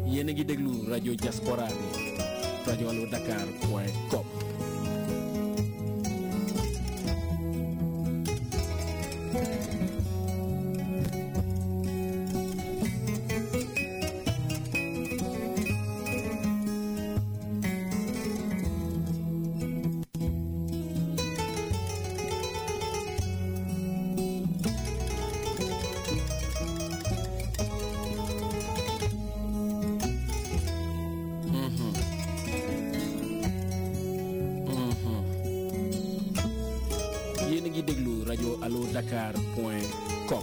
yéen a ngi déglu rajo diaspora bi rajo allo dakar point com yéen a ngi déglu rajo allo dakar point com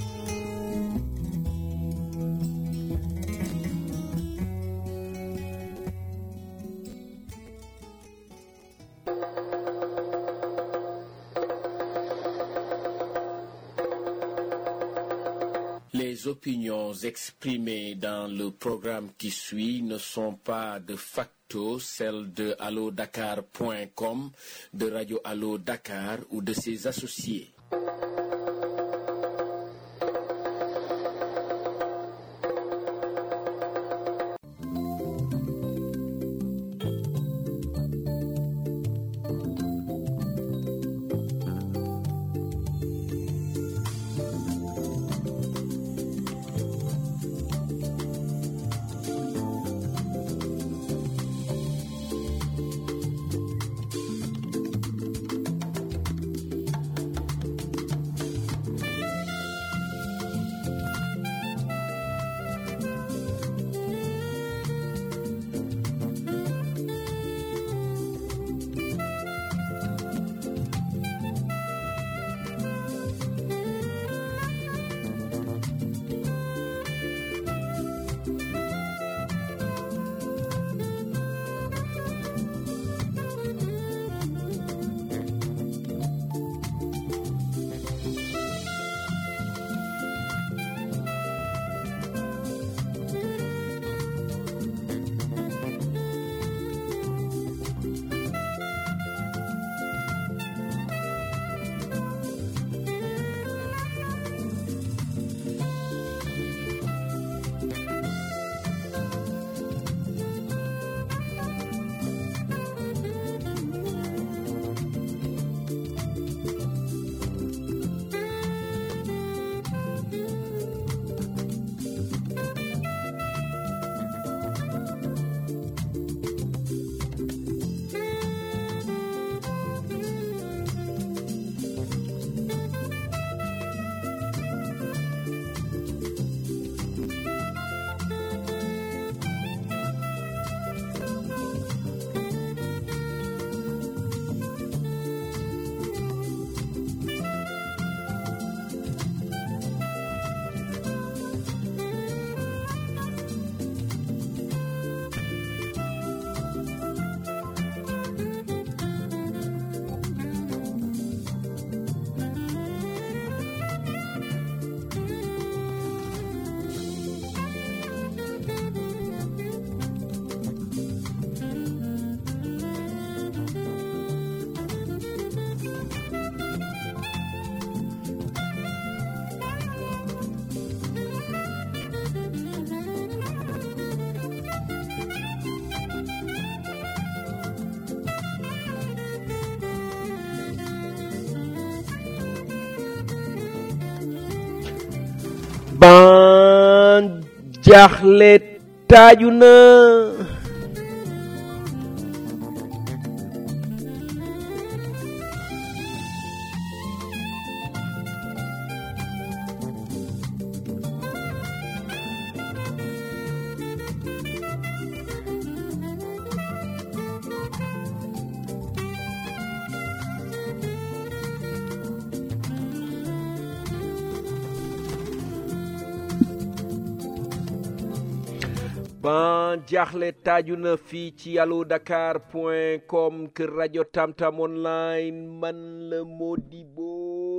Les opinions exprimées dans le programme qui suit ne sont pas de facto celles de allodakar.com, de Radio Allo Dakar ou de ses associés. ban jaaxle taaju na ban jaaxle taaju na fii ci allo dakar point com kër rajo tamtam online man la Modibo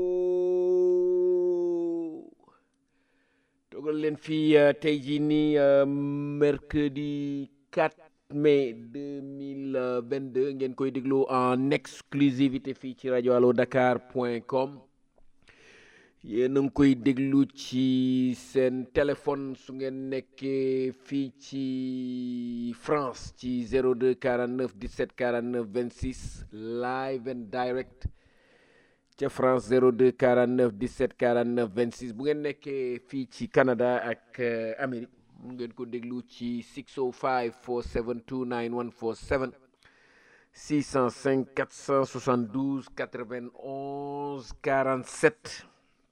togal leen fii euh, tey jii nii euh, mercredi 4 mai 2022 ngeen koy déglu en exclusivité fii ci rajo allo dakar point com yéen a ngi koy déglu ci seen téléphone su ngeen nekkee fii ci France ci 02 49 17 49 26 live and direct ca France 02 49 17 49 26 bu ngeen nekkee fii ci Canada ak Amérique mu ngeen ko déglu ci 605 472 9147 605 472 91 47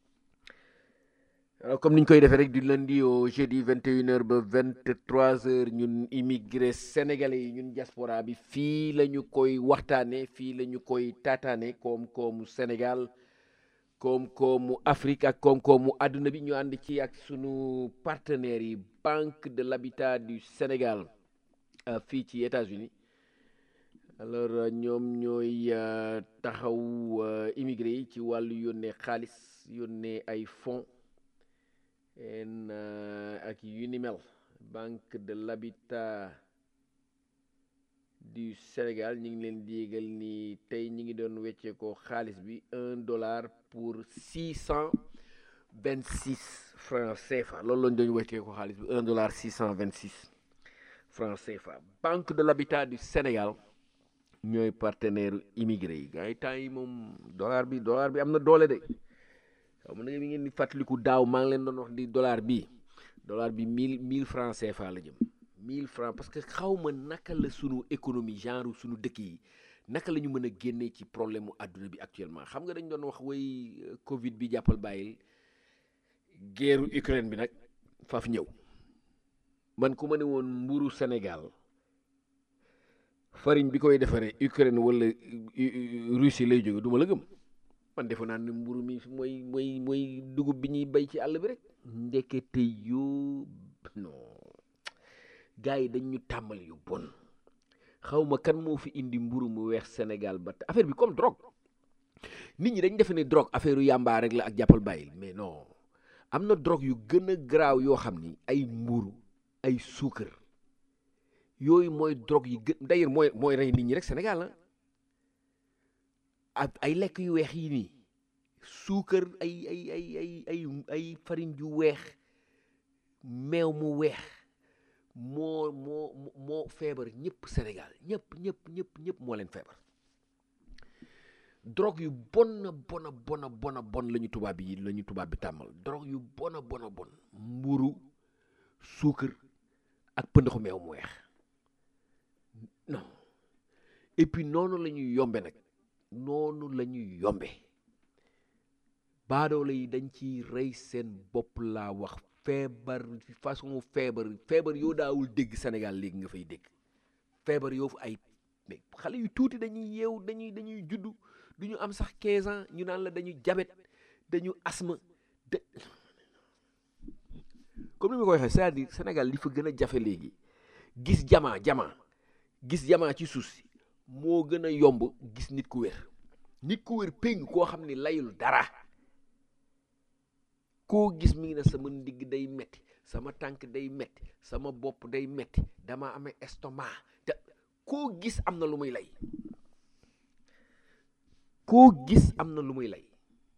alors comme ni ñu koy defee rek du lundi au jeudi 21h ba 23h ñun immigré sénégalais yi ñun diaspora bi fii la ñu koy waxtaanee fii la ñu koy taataane koom-koomu Sénégal koom-koomu Afrique ak koom-koomu àdduna bi ñu ànd ci ak sunu partenaires yi Banque de l'Habitat du Sénégal fii ci États-Unis alors ñoom ñooy taxaw immigré yi ci wàllu yónnee xaalis yónnee ay fonds en ak yu ni mel Banque de l'Habitat du Sénégal ñu ngi leen di yégal ni tey ñi ngi doon weccee ko xaalis bi un dollar pour six cent vingt six francs CFA loolu lañ doon weccee ko xaalis bi un dollar six cent vingt six francs CFA Banque de l'Habitat du Sénégal ñooy partenaire immigré yi gars yi temps yi moom dollar bi dollar bi am na doole de xaw ma na mi ngeen di fàttaliku daaw maa ngi leen doon wax di dollar bi dollar bi mille mille francs CFA la jëm mille francs parce que xaw ma naka la sunu économie genre sunu dëkk yi naka la ñu mën a génnee ci problème mu àdduna bi actuellement xam nga dañ doon wax way Covid bi jàppal bàyyil guerre Ukraine bi nag faaf ñëw man ku ma ne woon mburu Sénégal farine bi koy defaree Ukraine wala Russie lay jóge du ma la gëm man defe naa ne mburu mi mooy mooy mooy dugub bi ñuy bay ci àll bi rek ndekete yoo non gars yi dañ ñu tàmmal yu bon xaw ma kan moo fi indi mburu mu weex Sénégal ba affaire bi comme drogue nit ñi dañ defe ne drogue affaire yu yàmbaa rek la ak jàppal bàyyil mais non am na drogue yu gën a garaaw yoo xam ni ay mburu ay suukar yooyu mooy drogue yi gën d'ailleurs mooy mooy rey nit ñi rek Sénégal la ak ay lekk yu weex yi nii suukar ay ay ay ay ay ay farine yu weex meew mu weex moo moo moo feebar ñëpp Sénégal ñëpp ñëpp ñëpp ñëpp moo leen feebar drogue yu bon bona bona bona bon la ñu tubaab yi la ñu tubaab bi tàmmal drogue yu bona bona bon mburu suukar ak pëndaxu meew mu weex non et puis noonu la ñuy yombe nag noonu la ñuy yombe baadoole yi dañ ciy rey seen bopp laa wax feebar façon feebar feebar yoo daawul dégg Sénégal léegi nga fay dégg feebar yoo fu ay mais xale yu tuuti dañuy yeew dañuy dañuy juddu du ñu am sax 15 ans ñu naan la dañu jabet dañu asthme de comme ni ma ko waxee c'est-à-dire Sénégal li fa gën a jafe léegi gis jamaa jamaa gis jamaa ci suuf si moo gën a yomb gis nit ku wér nit ku wér péng koo xam ni layul dara koo gis mi ngi ne sama ndigg day metti sama tànk day metti sama bopp day metti dama amee estomac te koo gis am na lu muy lay koo gis am na lu muy lay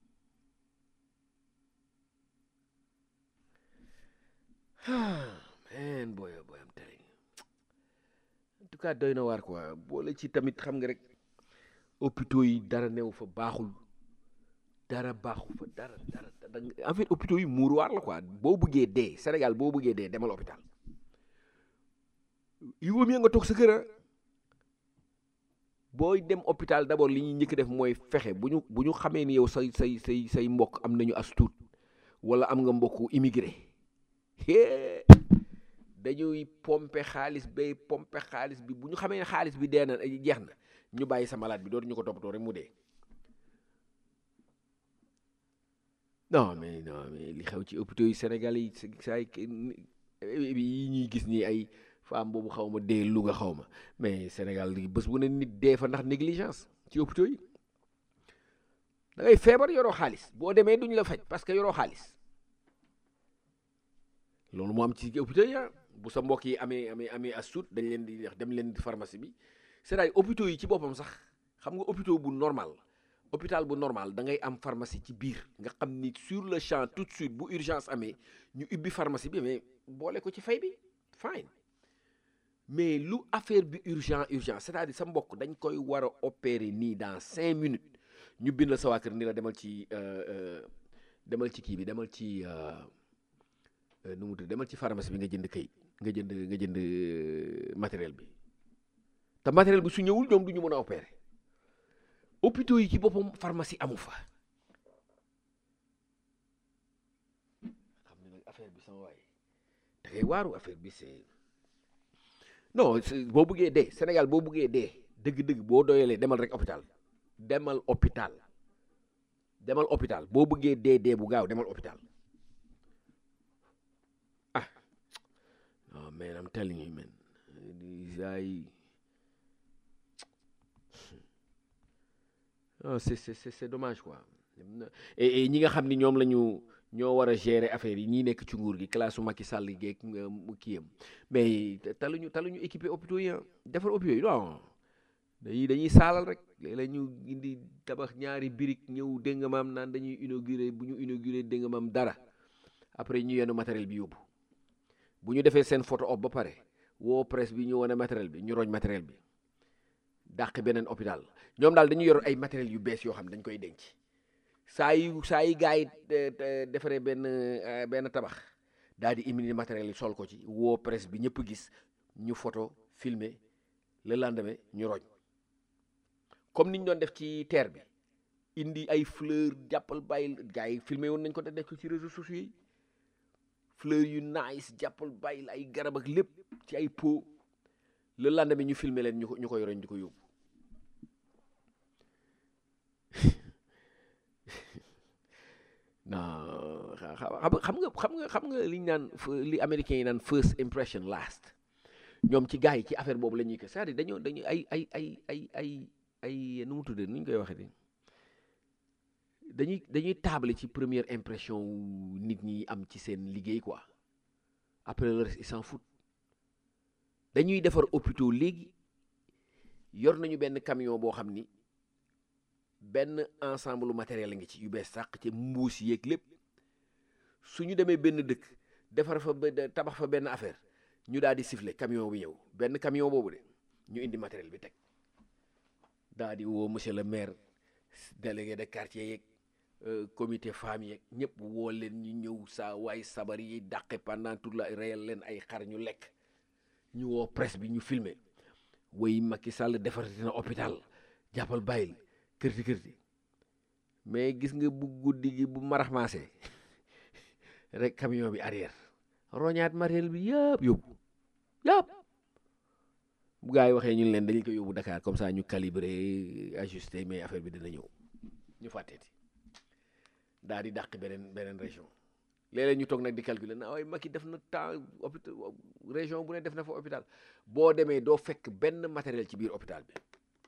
man boy boy am telling en tout cas doy na waar quoi boole ci tamit xam nga rek hôpitaux yi dara new fa baaxul dara baaxu fa dara dara en fait hôpitaux yi muuruwaar la quoi boo bëggee dee Sénégal boo bëggee dee demal hôpital il vaut mieux nga toog sa kër booy dem hôpital d'abord li ñuy njëkk def mooy fexe bu ñu bu ñu xamee ni yow say say say say mbokk am nañu as tuut wala am nga mbokku immigré dañuy pompe xaalis bay pompe xaalis bi bu ñu xamee ne xaalis bi dee na jeex na ñu bàyyi sa malade bi dootu ñu ko toppatoo rek mu dee non mais non mais li xew ci hôpitaux yi Sénégal yi saay yi ñuy gis nii ay femme boobu xaw ma dee Louga xaw ma mais Sénégal li bés bu ne nit dee fa ndax négligence ci hôpitaux yi da ngay feebar yoroo xaalis boo demee duñ la faj parce que yoroo xaalis loolu moo am ci hôpitaux yi bu sa mbokk yi amee amee amee as tuut dañ leen di wax dem leen di pharmacie bi c'est-à-dire hôpitaux yi ci boppam sax xam nga hôpitaux bu normal hôpital bu normal da ngay am pharmacie ci biir nga xam ni sur le champ tout de suite bu urgence amee ñu ubbi pharmacie bi mais boole ko ci fay bi fine mais lu affaire bi urgent urgent c'est-à-dire sa mbokk dañ koy war a opérer nii dans cinq minutes ñu bind la sa waa kër ni la demal ci demal ci kii bi demal ci nu mu tudd demal ci pharmacie bi nga jënd kayit nga jënd nga jënd matériel bi te matériel bi su ñëwul ñoom du ñu mën a opérer hôpitaux yi ci boppam pharmacie amu fa xam ne nag affaire bi sama waay da ngay waaru affaire bi c'est non boo buggee dee Sénégal boo buggee dee dëgg-dëgg boo doyalee demal rek hôpital demal hôpital demal hôpital boo buggee dee dee bu gaaw demal hôpital ah oh man I'm telling you man ay oh c'est c'est c'est dommage quoi et ñi nga xam ni ñoom la ñu ñoo war a gérer affaire yi ñii nekk ci nguur gi classe su Macky Sall geeg kii yam mais taluñu taluñu équipé hôpitaux yi defar hôpitaux yi non dañuy dañuy saalal rek léeg-léeg ñu indi tabax ñaari birig ñëw dégg nga maam naan dañuy inauguré bu ñu inauguré dégg nga maam dara après ñu yenn matériel bi yóbbu bu ñu defee seen photo op ba pare woo presse bi ñu wane matériel bi ñu roñ matériel bi dàq beneen hôpital ñoom daal dañu yor ay matériel yu bees yoo xam dañ koy denc saa yu saa yi gars yi defaree benn benn tabax daal di imini matériel yi sol ko ci woo presse bi ñëpp gis ñu photo filmer le lendemain ñu roñ comme ni ñu doon def ci terre bi indi ay fleur jàppal bàyyil gars yi filmé woon nañ ko te def ko ci réseaux sociaux yi fleur yu nice jàppal bàyyil ay garab ak lépp ci ay pot le lendemain ñu filmé leen ñu ko ñu koy roñ di ko yóbbu non xam nga xam nga xam nga li ñu naan li américains yi naan first impression last ñoom ci gars yi ci affaire boobu la ñuy ko c'est-à-dire dañoo dañu ay ay ay ay ay ay nu mu tuddee nu ñu koy waxee dañuy dañuy table ci première impression nit ñi am ci seen liggéey quoi après le reste ils s'en foutent dañuy defar hôpitaux léegi yor nañu benn camion boo xam ni benn ensemble matériel ngi ci yu bees sàq ci mbuus yeeg lépp su ñu demee benn dëkk defar fa tabax fa benn affaire ñu daal di siffler camion bi ñëw benn camion boobu de ñu indi matériel bi teg daal di woo monsieur le maire délégué de quartier yeeg comité femme yeeg ñëpp woo leen ñu ñëw saa waay sabar yi dàqe pendant toute la reyal leen ay xar ñu lekk ñu woo presse bi ñu filmer woy Macky Sall defarati na hôpital jàppal bàyyil kërti kërti mais gis nga bu guddi gi bu maraxmaase rek camion bi arrière roñaat matériel bi yëpp yóbbu yëpp bu gaa yi waxee ñun leen dañu ko yóbbu Dakar comme ça ñu calibrer ajuster mais affaire bi dina ñëw ñu fàtteeti daal di dàq beneen beneen région léeg-léeg ñu toog nag di calculer na waaye Macky def na temps hôpital région bu ne def na fa hôpital boo demee doo fekk benn matériel ci biir hôpital bi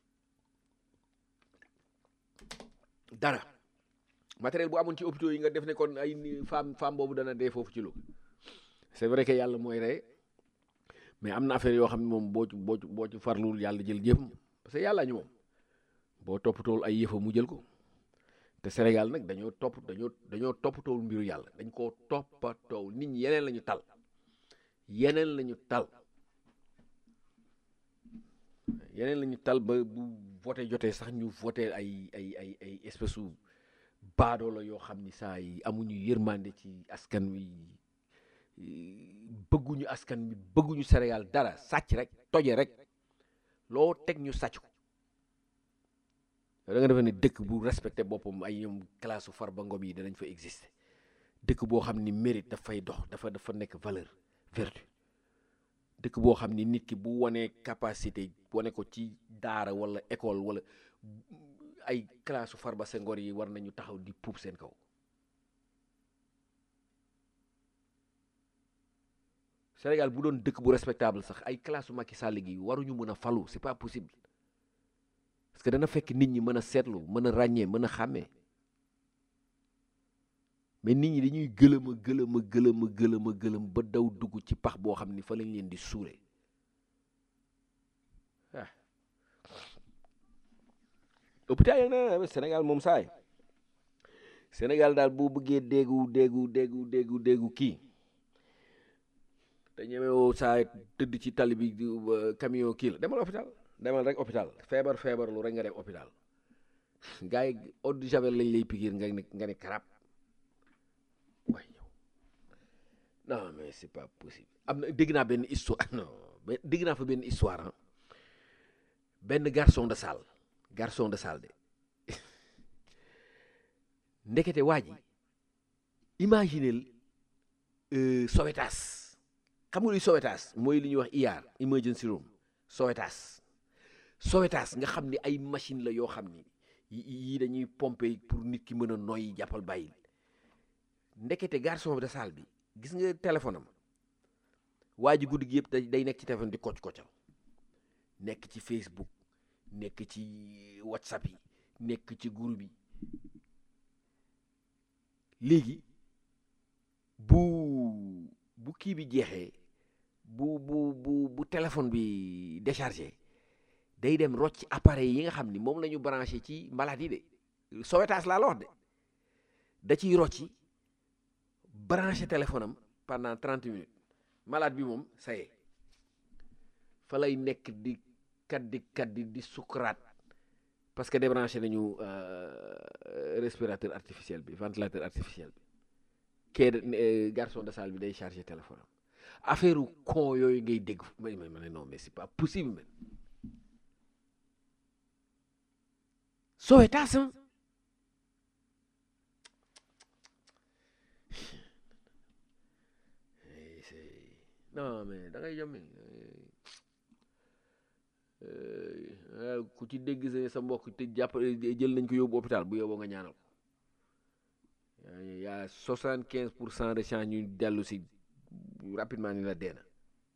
dara matériel bu amoon ci hôpitaux yi nga def ne kon ay femme femme boobu dana dee foofu ci lu c'est vrai que yàlla mooy rey mais am na affaire yoo xam ne moom boo ci boo ci boo ci farluwul yàlla jël yëpp parce que yàlla ñu moom boo toppatool ay yëfa mu jël ko te Sénégal nag dañoo topp dañoo dañoo toppatool mbiru yàlla dañ koo toppatool nit ñi yeneen la ñu tal yeneen la ñu tal yeneen la ñu tal ba bu voté jotee sax ñu voté ay ay ay ay espèce u baadoo la yoo xam ni saa yi amuñu yërmande ci askan wi bëgguñu askan wi bëgguñu Sénégal dara sàcc rek toje rek loo teg ñu sàcc ko da nga defee ne dëkk bu respecté boppam ay ñoom classe su Farba Ngom yi danañ fa exister dëkk boo xam ni mérite dafay dox dafa dafa nekk valeur vertu dëkk boo xam ni nit ki bu wanee capacité wane ko ci daara wala école wala ay classe su Farba Senghor yi war nañu taxaw di puub seen kaw Sénégal bu doon dëkk bu respectable sax ay classe su Macky Sall gi waruñu mën a falu c'est pas possible parce que dana fekk nit ñi mën a seetlu mën a ràññee mën a xàmmee mais nit ñi dañuy gëlëm a gëlëm a gëlëm a gëlëm a gëlëm ba daw dugg ci pax boo xam ni fa lañ leen di suure ah hôpital yi na Sénégal moom saay Sénégal daal boo bëggee déggu déggu déggu déggu déggu kii te ñemewoo saay tëdd ci tali bi camion kii la demal hôpital demal rek hôpital feebar feebar lu rek nga dem hôpital gars yi eau de javel lañ lay pikiir nga ne nga ne karab waay yow non mais c'est pas possible am na dégg naa benn histoire non dégg naa fa benn histoire ah benn garçon de salle garçon de salle de ndekete waa ji imaginel Sowétas xam nga luy Sowétas mooy li ñuy wax IR emergency room Sowétas Sowétas nga xam ni ay machine la yoo xam ni yii dañuy pomper pour nit ki mën a noyyi jàppal bàyyil ndekete garçon de salle bi gis nga téléphone am waa ji guddi gi yëpp day nekk ci téléphone di kocc koccal nekk ci Facebook nekk ci WhatsApp yi nekk ci groupe yi léegi bu bu kii bi jeexee bu bu bu bu téléphone bi déchargé day dem rocc appareil yi nga xam ni moom la ñu branché ci maladie de Sowétas laa la wax de da ciy rocci branché téléphone am pendant trente minutes malade bi moom ça y est fa lay nekk di kaddi kaddi di sukuraat parce que débranché nañu respirateur artificiel bi ventilateur artificiel bi kee garçon de salle bi day chargé téléphone am affaire con yooyu ngay dégg may may ma ne non mais c'est pas possible man Sowétas non mais da ngay jommi ku ci dégg sa sa mbokk te jàpp jël nañ ko yóbbu hôpital bu yóbboo nga ñaanal ko yaa soixante quinze pour cent de chance ñu dellu si rapidement ni la dee na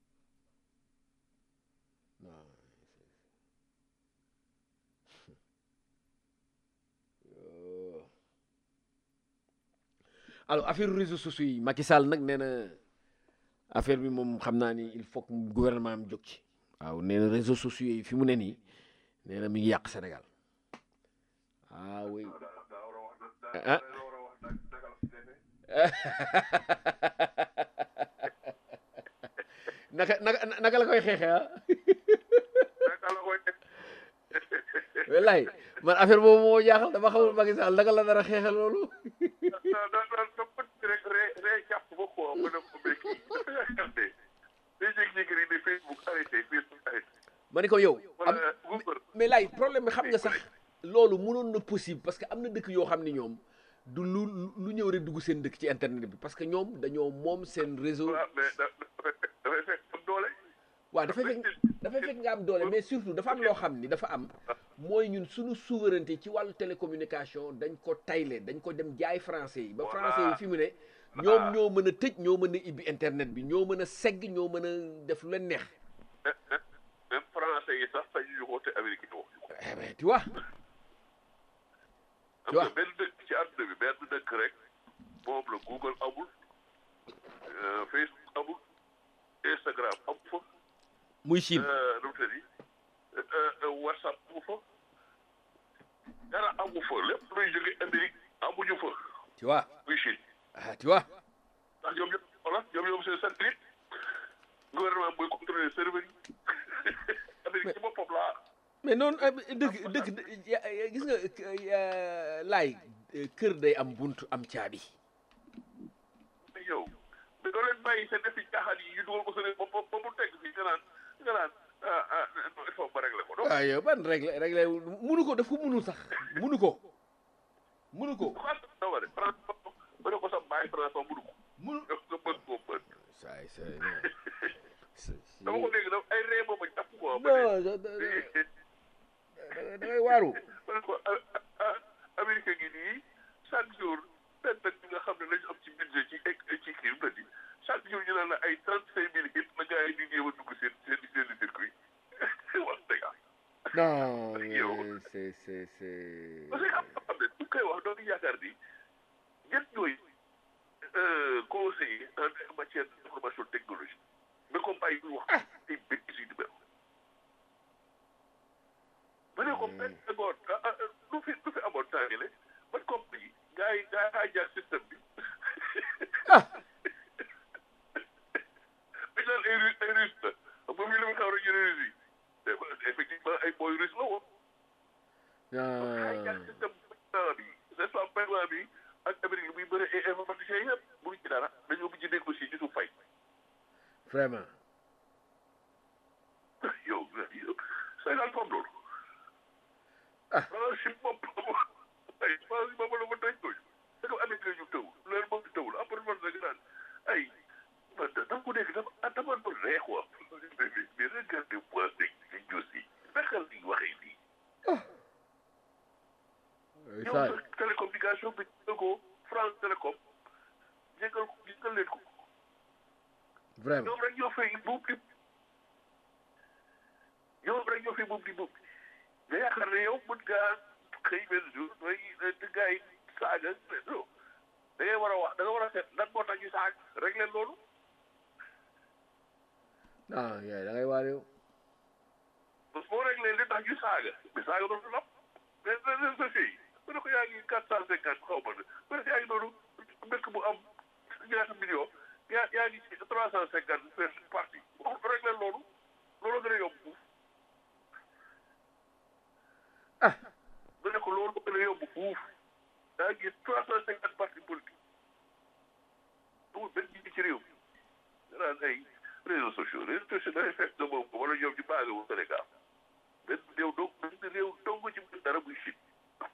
alors affaire réseaux sociaux yi Macky Sall nag nee na affaire bi moom xam naa ni il faut que gouvernement am jóg ci waaw nee na réseaux sociaux yi fi mu ne nii nee na mi ngi yàq Sénégal ah oui ah naka naka naka la koy xeexee ah wallaay man affaire boobu moo jaaxal dama xamul Macky Sall naka la dara xeexee loolu ma ne ko yow am mais laay problème bi xam nga sax loolu mënoon na possible parce que am na dëkk yoo xam ne ñoom du lu lu ñëw rek dugg seen dëkk ci internet bi parce que ñoom dañoo moom seen réseau waaw dafay fekk dafay fekk nga am doole mais surtout dafa am loo xam ni dafa am mooy ñun suñu souveraineté ci wàllu télécommunication dañ ko tayle dañ ko dem jaay français yi ba français yi fi mu ne ñoom ñoo mën a tëj ñoo mën a ibbi internet bi ñoo mën a segg ñoo mën a def lu leen neex même français yi sax sañu ñu ko te américain yi waxuñu ko mais tu vois am nga benn dëkk ci àdduna bi benn dëkk rek moom la Google amul Facebook amul Instagram amu fa muy Chine nu mu tëddi WhatsApp amu fa dara amu fa lépp luy jóge Amérique amuñu fa tu vois muy Chine ah tu vois ndax ñoom ñëpp voilà ñoom ñoom seen satellite gouvernement mooy contrôler serveur yi Amérique ci boppam laa mais noonu dëkk dëkk gis nga laay kër day am buntu am caabi mais yow mais doo leen bàyyi seen defi caaxaan yi ñu dugal ko seen ba ba mu teg fii nga naan nga naan ah ah il faut ba régler ko donc waaw yow ban réglé réglé munu ko daf ko munul sax munu ko munu ko France da war a France ba ne ko sax bàyyi France ba mënu ko munu def nga mën koo mën saay saay dama ko dégg daf ay ree ba ma jàpp ko non da da ngay waaru ma ne ko Amérique gi nii chaque jour benn benn bi nga xam ne lañu am ci budget ci ci kii mu di chaque jour ñu naan la ay trente cinq mille hit la gars yi di jéem a dugg seen seen seen circuit wax dëgg non Yow. mais c'est c'est c'est parce que am na xam ne bu koy wax doon yaakaar ni ñett ñooy conseiller en matière d'information technologique mais comme ay ñu wax ay bêtises yu di mel ma ne ko benn seconde ah ah nu lu fi lu fi amoon temps yële ban compagnie gars yi gars yi hijack système bi dañ naan ay russe ay russe la xam nga fii lu mu xaw rek ñu ne russe yi effectivement ay boy russe la woon hijack ah système paiement bi n'est-ce pas paiement bi ak Amérique li muy bëri ay informaticiens yëpp mënuñ ci dara dañoo mujj négocier ci suuf fay vraiment yow yow Sénégal foofu loolu Ah. ah si bopp ay France yi moom la ma tëj ko c'est que Amérique la ñu tëw loolu moom tëwul après man nag naan ay man da dama ko dégg dafa ah dama doon ree quoi mais mais regardez moi rek ci jos yi naka la ñuy waxee nii yow ça sa télécommunication bi jël ko France Télécom jégal ko jégal leen ko vraiment ñoom rek ñoo fay buub di ñoom rek ñoo fay buub di buub nga yaakaar ne yow mën ngaa xëy benn jour mooy di gars yi saaga non da ngay war a wax da nga war a seet lan moo tax ñu saag rek leen loolu ah yaay da ngay waar yow parce que boo rek leen li tax ñu saaga mais saaga doon lap mais réseaux sociaux yi mu ne ko yaa ngi quatre cent cinquante xaw ma ne mu ne ko yaa ngi noonu mbëkk bu am ñaata million yaa yaa ngi ci trois cent cinquante per parti wax rek leen loolu loolu gën a yomb fuuf ah mu ne ko loolu gën a yomb fuuf yaa ngi trois cent cinquante parti politique amul benn nit ci réew mi nga naan ay réseaux sociaux réseaux sociaux dafay fekk nga moom ko wala ñoom ñu baaga wu Sénégal benn réew dong benn réew dong ci mën dara muy Chine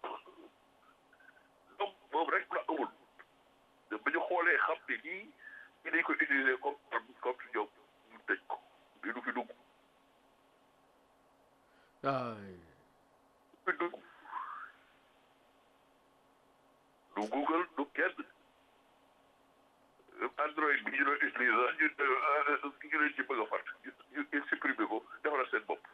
donc moom rek la amul te ba ñu xoolee xam ne nii ñu dañ ko utiliser comme comme si ñoom ñu tëj ko mais du fi dugg ay du fi dugg du Google du kenn Android bi ñu doon utiliser ñu ñu leen ci bëgg a fàtt ñu ñu supprimer ko defal seen bopp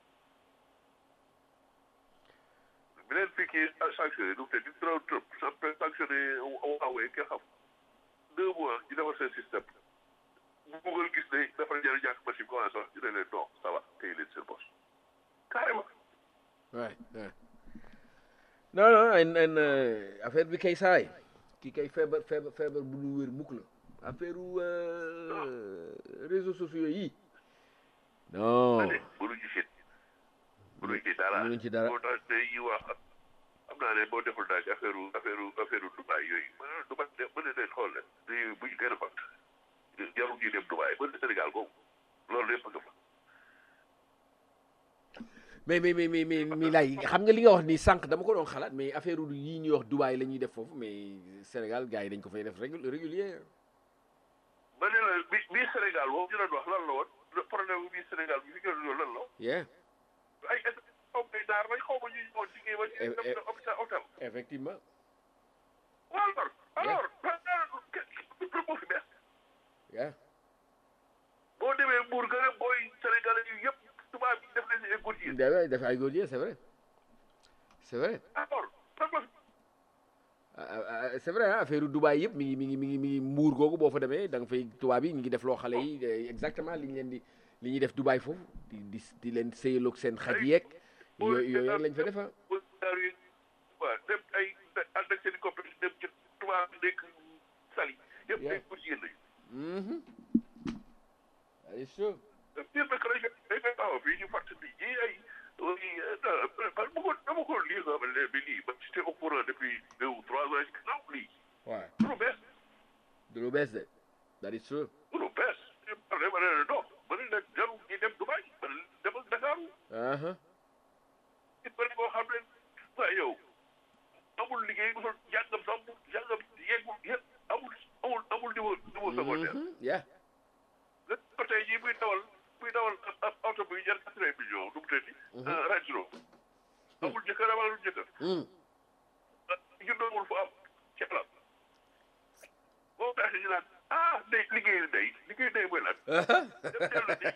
bi leen fii kii sanctionné du te di Donald Trump sanctionné Huawei kenn xam deux mois ñu defal seen système bu Google gis ne dafa jar ñàkk machine commencé wax ñu ne leen non ça va téye leen seen bopp carrément waay waay non non en en affaire bi kay saay kii kay feebar feebar feebar bu dul wér mukk la affaire u réseaux sociaux yi non ane mënuñ ci sit mënuñ ci dara mënuñ ci dara. moo tax tey yi wax xam naa ne boo deful daal affaire u affaire u affaire u Dubaï yooyu mën na Dubaï de mën na leen xool leen di buñ gën a fat jarul ñuy dem Dubaï mën na Sénégal googu loolu lépp nga fa mais mais mais mais mais mais laay xam nga li nga wax ni sànq dama ko doon xalaat mais affaire u yii ñuy wax Dubaï la ñuy def foofu mais Sénégal gars yi dañ ko fay def régu- régulier ma ne la bi bii Sénégal boobu ñu doon wax lan la woon le problème bii Sénégal bi fi ngeen doon lan la yeah ay ay xaw ma naar lañ xaw ma ñu ñëwoon liggéey ba Eh, ñu eh. dem hôpital hôtel effectivement waaw alors alors lu moo fi bees yeah boo demee Mbour gën a booy Sénégalais yi yëpp tubaab bi def nañu ay góor yi dafay dafay ay góor c'est vrai c'est vrai alors lan moo fi ah, ah, ah, c'est vrai ah affaire Dubaï yëpp mi ngi mi ngi mi ngi mi ngi mbuur googu boo fa demee da nga fay tubaab yi ñu ngi def loo xale yi eh, exactement li ñu leen di li ñuy def Dubaï foofu di di di leen sëyaloog seen xaj yeeg yooyu yooyu rek lañ fa def ah. daar yi waaw dem ay ànd ak seen i compétence dem ci tubaab bi nekk sali yëpp ay góor jigéen lañu Mhm. That is true. biir nag lañ dañ koy taxaw fii ñu fàttali ñi ay parce que bëggoon dama ko lii nga xam ne bi lii ba j'étais au courant depuis deux ou trois ans ci ginnaaw lii waaw du lu bees du lu bees de. That is true. du lu bees ñu parle ma ne la non ma ne leen jarul ñi dem Dubaï ma ne leen demal Dakar Aha. nit bëri boo xam ne waaye yow amul liggéey mosul jàngam sax mu jàngam yeggul yëpp amul amul amul niveau niveau secondaire Mhm. Yeah. nga ko tey jii buy dawal buy dawal ab ab oto buy jar quatre-vingts millions du mu tëddi Range Rover amul jëkkër amalul jëkkër Mm. juddoogul fu am ci alal boo taxee ñu naan ah day liggéeyu day liggéeyu day mooy lan Aha. dem dellu day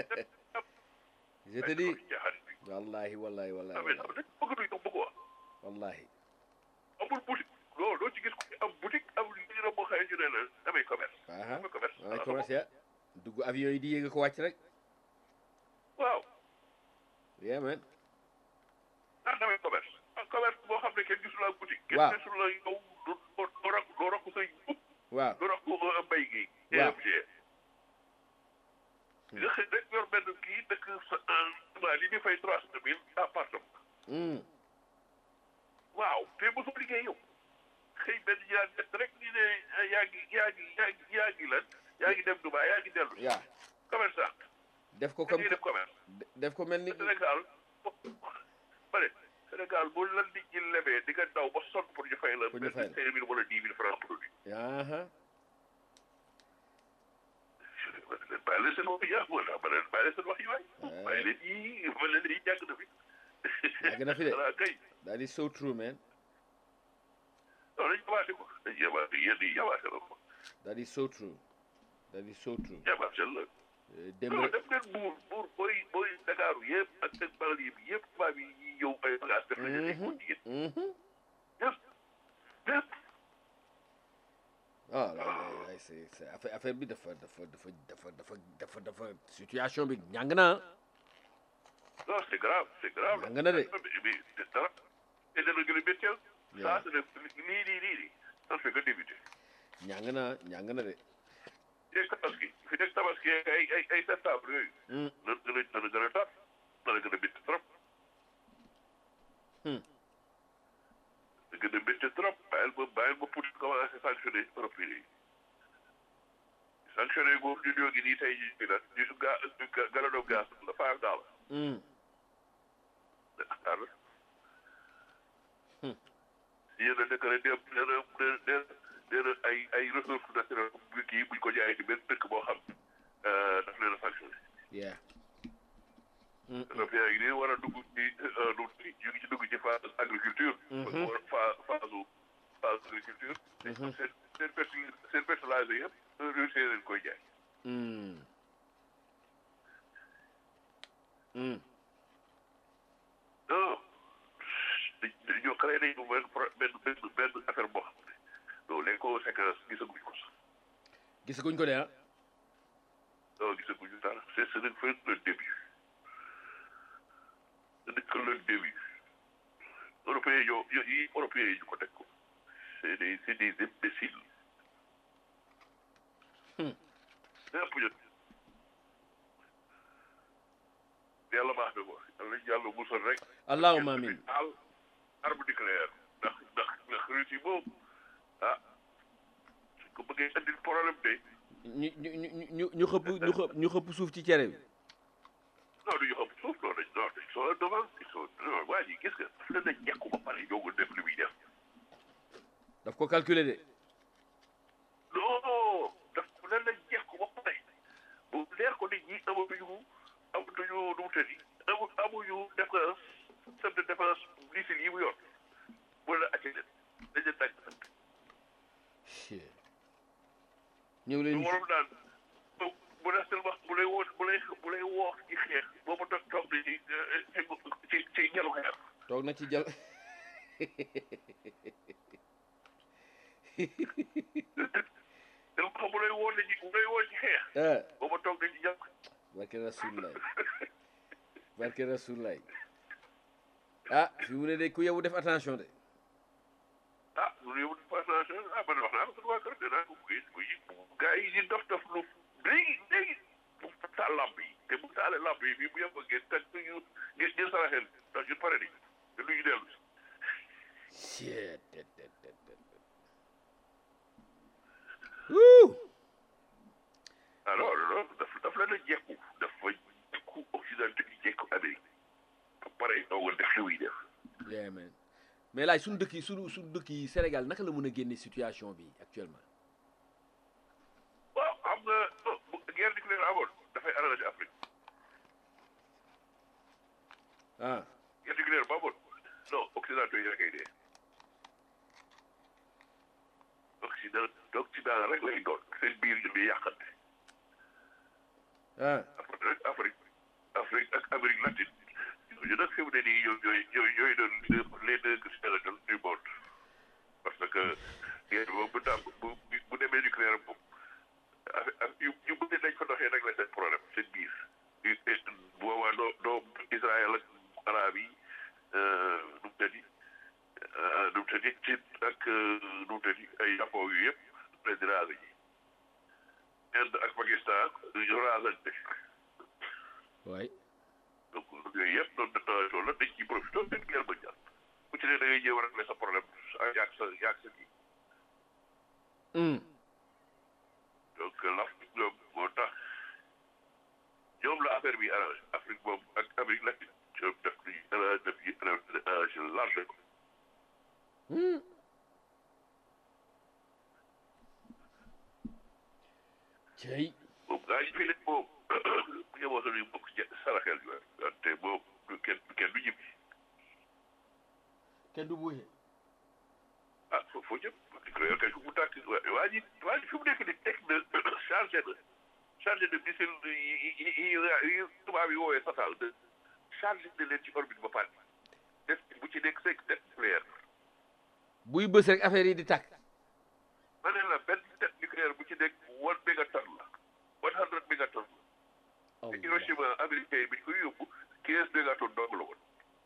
Je te dis. jaaxal bi Wallahi wallahi wallahi amee wallahi. dañ bëgg duñ ko bëgg wax wallahi. amul boutique non doo ci gis ku ci am boutique amul li ñu boo xëyee ñu ne la damay commerce Aha. damay commerce Ay commerce dugg avion yi di yéeg ko wàcc rek. waaw Yeah man. ah damay commerce commerce boo xam ne kenn gisul la boutique. Waaw. kenn gisul la yow doo doo doo rok doo rokk say waaw doo rokk mbay gi. Waaw. EMG. nga xëy rek yor benn kii dëkk sa en li ñu fay trois cent mille appartement. Hmm. waaw te mosoo liggéey yow xëy benn ñaar ñett rek ñu ne ah, yaa ngi yaa ngi yaa ngi yaa ngi lan yaa ngi dem Dubaï yaa ngi dellu. yaa commerçant. def ko comme comme def commerce. def ko mel ni Sénégal ba ne Sénégal bu la nit ñi lebee di nga daw ba sonn pour ñu fay la. Pour ñu fay la. benn cinq mille wala dix mille francs produit. aha bàyyi leen seen wax yi ah wala ba leen bàyyi leen seen wax yi waay. bàyyi leen yii ba leen yii jàng na fi. Yàgg na fi de. xanaa kay that is so true man non dañu yabaate ko dañu yabaate yéen yi yabaate la ko that is so true that is so true yabaate la. Euh, démb non rek def leen buur buur booy booy Dakar yëpp ak seen banlieue bi yëpp tubaab yi ñuy ñëw ay bagages def nañu ay ko jigéen Mhm. yëpp yëpp. ah là là c'est c'est affaire affaire bi dafa dafa dafa dafa dafa dafa dafa situation bi ñàng na non c'est grave c'est grave. Nga na de. mais mais dara te dana gën a métteel. Yeah. ça c'est nii nii nii nii ça fait que débuter. ñàng na ñàng na de léegi tabaski fi nekk tabaski ay ay ay septembre yooyu. Hmm. dana gën a dana gën a tar dana gën a métti trop. Hmm. dana gën a métti trop bàyyil ba bàyyil ba pour commencer sanctionner européen yi. sanctionner boobu ñu ñoo ngi nii tey jii bi nag ñu su ga ga galano gaz la five dollars. Hmm. ah yéen a nekk rek nee na nee na nee na ay ay ressources naturelles bu kii buñ ko jaayee ci benn dëkk boo xam daf leen a sanctionné. yeah européens yi nii war a dugg ci nu ñu ngi ci dugg ci phase agriculture. phase phase phase agriculture. seen seen fertili seen fertiliser yëpp Russie leen koy jaay. Hmm. Hmm. non dañoo créé nañu benn pro benn benn benn affaire boo xam ne donc les conséquences gisaguñ ko sax. gisaguñ ko de ah non gisaguñu dara c'est ce n'est que le début ce n'est que le début européens yi ñoo yi européens yi ñu ko teg ko c'est des c'est des imbéciles lépp ñu yàlla baax na ko yàlla yàlla musal rek allahumma amin al arme nucléaire ndax ndax ndax Russie moom ah su ko bëggee andil problème de ñu ñu ñu ñu ñu xëpp ñu xëpp ñu xëpp suuf ci cere bi non du ñu xam suuf non dañ non dañ soo devant ils sont non waa ji gis nga daf leen a jekku ba pare ñoo ko def li muy def daf ko calculer de non daf leen a jekku ba pare bu leer ko nit ñi amatuñu amatuñu nu mu tëddi amu amuñu défense système de défense missile yi mu yor bu la acce leen dañ leen tàgg sant ñëw lu leen waroon naan bu bu la seen wax bu lay woo bu lay bu lay woox ci xeex boobu toog toog na ci ci ci ñalu xeer toog na ci jal te lu xam bu lay woo ci bu lay woo ci xeex ah boobu toog na ci ñal barke rasulullah barke rasulullah ah fi mu ne de ku yow def attention de ah lu yow di passation ah man wax naa ko suñu waa kër dinaa ko buy buy gars yi di dof dof lu léegi léegi bu taal lamp yi te bu taalee lamp yi bii bu yem ngeen teg ñu ngeen ngeen saraxel ndax ñun pare nañu te lu ñu dellu si Shit, tet, tet, tet, tet, tet. Woo! alors loolu daf daf leen a jekku dafa jekku occidentaux yi jekku Amérique ba pare doo nga def li muy def Yeah, man. mais laaj suñu dëkk yi suñu suñu dëkk yi Sénégal naka la mën a génne situation bi actuellement waaw xam nga non bu guerre nucléaire amoon dafay arrangé Afrique ah guerre nucléaire ba amoon non occidentaux yi rek ay dee occident occident rek lay doon seen biir ñu ngi yàqante ah Afrique rek Afrique Afrique ak Amérique latine ñooñu nag fi mu ne nii ñoom ñooy ñooy ñooy doon les deux Sénégal du monde parce que guerre boobu bu tàmm bu bu demee nucléaire moom affaire yu yu bëri dañ fa doxee rek la seen problème seen biir yu boobaa doo doo Israël ak arab yi nu mu tëddi nu mu tëddi ay Japon yu yëpp leen di raser ji Inde ak Pakistan ñu rasante waay donc yooyu yëpp doon détonation la dañ ciy profité benn guerre mondiale ku ci ne da ngay jéem a régler sa problème yaag sa yaag sa kii donc l'Afrique ñoom moo tax ñoom la affaire bi arrangé Afrique moom ak Amérique latine ñoom def nañu arrangé def ñu arrangé large ko cey moom gaa yi fi ne moom bu ñu waxoon ñu bokk ci saraxel bi wante moom du kenn kenn du ñibbi kenn du buuxe ah foofu foo jëm nucléaire kay fu mu tàkk waa ji waa ji fi mu nekk ni teg na chargé na chargé de missile yi yi yi yi tubaab yi woowee satal de chargé na leen ci orbite ba pare def bu ci nekk cinq tête nucléaire buy bës rek affaire yi di tàkk ma ne la benn tête nucléaire bu ci nekk one mégatonne la one hundred mégatonne la te Hiroshima américain yi bi ñu koy yóbbu quinze mégatonnes dong la woon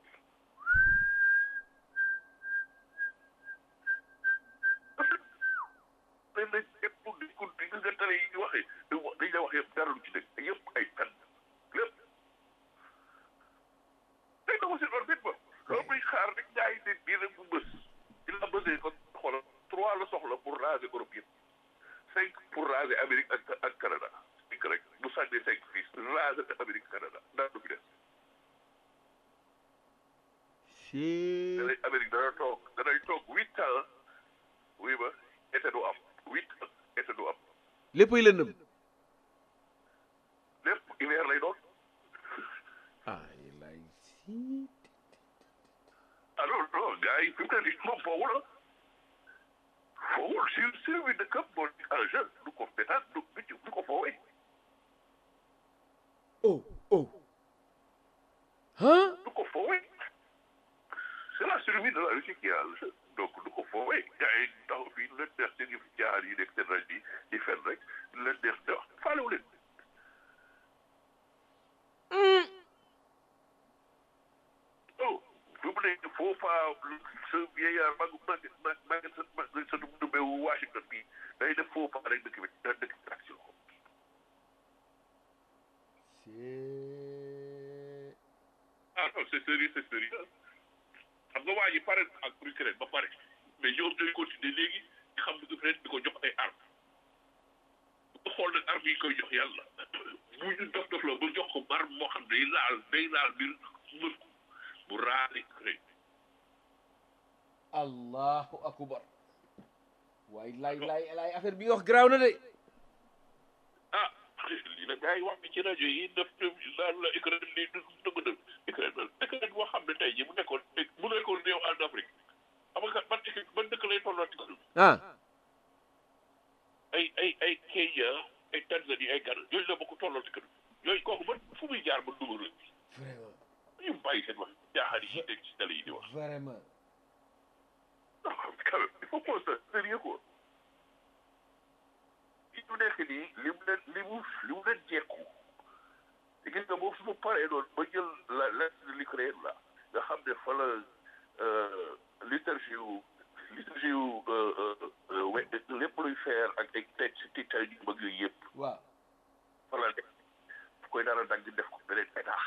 dañ la yëpp di ko di nga tale yi ñu waxee dañ la wax yëpp dara lu ci nekk yëpp ay fen lépp day dama seen orbite ba loolu muy xaar rek gars yi ne bii rek bu bës di la bësee kon xoolal trois la soxla pour raser Europe yëpp cinq pour raser Amérique ak ak Canada cinq rek bu sànnee cinq fii raser Amérique Canada ndax du fi des si danay Amérique dana toog danay toog huit ans oui ba été du am huit ans été du am léppay lëndëm lépp hiver lay doon ay lay si alors non gars yi fi mu ne nii moom foofu la foowul sur survie de cap moo nekk en jeu du ko pétaat du du du ko foowee oh oh hein du ko foowee c'est la survie de la Russie qui est en jeu donc du ko foowee gars yi taxaw fii lu leen neex seen yëf jaar yi nekk seen rajo yi di fen rek lu leen neex di wax faalewu leen oh fi mu nekk foofa sa vieillard mag mag mag mag sa mag sa dumbe wu Washington bi day def foofa rek dëkk bi da dëkk bi action ah non c'est sérieux c'est sérieux xam nga waa ji pare ak Ukraine ba pare mais ñoom ñooy continuer léegi di xam ne Ukraine di ko jox ay armes bu ko xool nag armes yi koy jox yàlla bu ñu dof dof la ba jox ko arme moo xam day laal day laal biir mën ko bu raale Ukraine allahu akbar waay lay lay lay affaire bi nga wax garaaw na de ah lii nag gars yi wax bi ci rajo yi def daal la Ukraine lii du dëgg dëgg Ukraine Ukraine boo xam ne tey jii bu nekkoon bu nekkoon réew en Afrique xam nga ban équipe ban dëkk lay tolloo ci kanam ah ay ay ay Kenya ay Tanzanie ay Ghana yooyu la bokk tolloo ci kanam yooyu kooku ba fu muy jaar ba dugg rek vraiment ñu bàyyi seen wax jaaxal yi dégg ci télé yi di wax vraiment non quand même il faut qu'on soit sérieux quoi li mu nekk nii li mu leen li mu li mu leen jekku te gis nga boobu su ma paree noonu ba jël la l'est de l'Ukraine la nga xam ne fa la liturgie wu liturgie wu we lépp luy faire ak ay teg si tiitaay yu mag yooyu yëpp waaw fa la nekk fu koy dara dagg def ko beneen état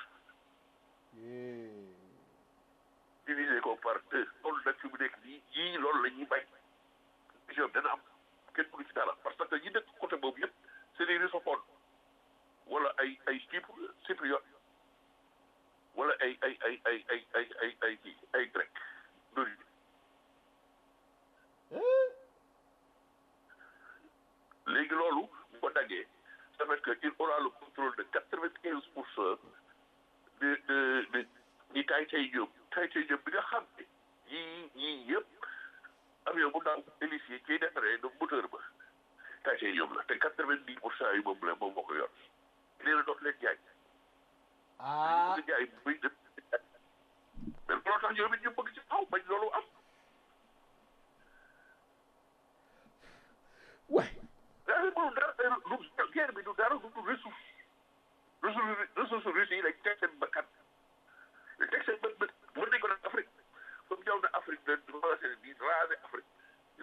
diviser ko par deux loolu nag fi mu nekk nii yii loolu la ñuy bañ vision dana am kenn mënu ci dara parce que ñi dëkk côté boobu yëpp c'est des russophones wala ay ay chypre chypriote wala ay ay ay ay ay ay ay ay kii ay grec d'origine léegi loolu bu ko daggee ça fait que il aura le contrôle de quatre-vingt-quinze pour cent de de de ñi tay tay jóob tay tay jóob bi nga xam ne yii yii yëpp avion bu ndaw hélice yi ciy defaree de moteur ba tay tay jóob la te quatre-vingt-dix pour cent yi moom la moom moo ko yor nee na doot leen jaay ah bëgg jaay buy def mais loolu tax ñoom it ñu bëgg ci taw bañ loolu am waay daa ngi mënul dara lu guerre bi du dara du du ressource ressource ressource russe yi lañ teg seen bakkan teg seen bët bët mën nañ ko def Afrique comme ñëw na Afrique de commencé di raser Afrique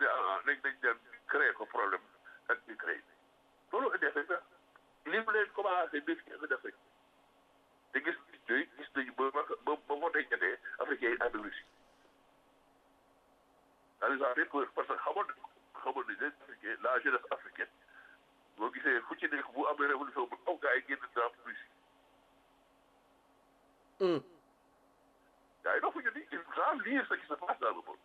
xamoon nañ ko xamoon nañ leen africain la jeunesse africaine boo gisee fu ci nekk bu amee révolution bu aw gars yi génn dans Russie gars yi dofuñu ni ils doivent lire ce qui se passe dans le monde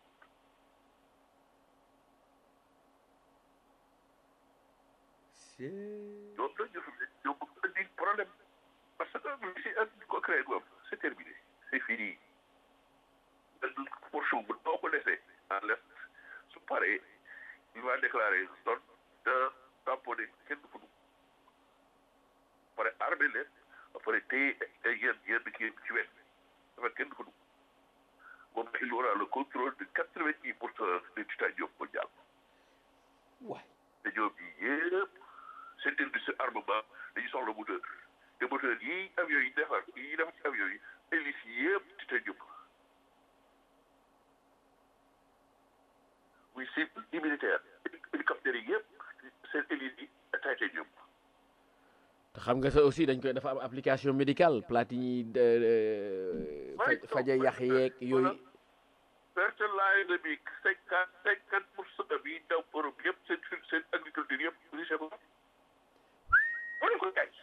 ñoom nag ñu ñoom bëgg indi problème parce que Russie ak ñu ko créé moom c'est terminé c'est fini benn portion bu doo ko laissé à l'est su paree il va déclarer zone de tamponné kenn du fa dugg pare armé leen ba pare téye ay yenn yenn kii ci wet dafa kenn du fa dugg moom il aura le contrôle de quatre-vingt-dix pour cent du titanium mondial waay te ñoom ñi yëpp seen industrie armement dañuy soxla moteur te moteur yi avion yi defar yi defar ci avion yi hélice yi yëpp titanium muy civil ni militaire hélicoptère yi yëpp seen hélice yi titanium te xam nga ça aussi dañ koy dafa am application médicale plate yi ñuy faj faja yax yeeg yooyu fertilizer bi cinquante cinquante pour cent bi daw Europe yëpp seen seen agriculture yëpp riche ko wala ko jaay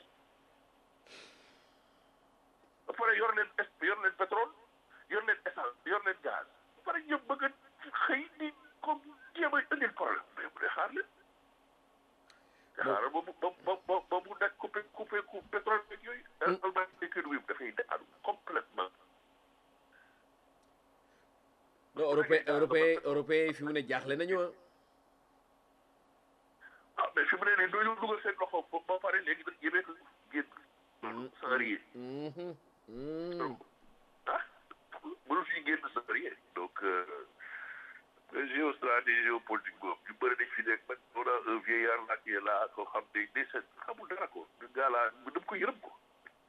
ba pare yor leen es yor leen pétrole yor leen essence yor leen gaz ba pare ñëpp bëgg a xëy ni comme jéem a indil problème mais bu dee xaar leen te xaaral ba mu ba ba ba ba mu nekk coupé coupé coup pétrole beeg yooyu Allemagne économie bi dafay daanu complètement non européen européen européen fi mu ne jaaxle nañu ah ah mais fi mu ne nii doo dugal seen loxo ba ba pare léegi nag yéemee ko génn sans rien ah mënu fi génn sans rien donc géostratégie géopolitique boobu ñu bëri dañ fi nekk man on a un vieillard là qui est là koo xam ne day seet xamul dara ko le gars là dama ko yërëm ko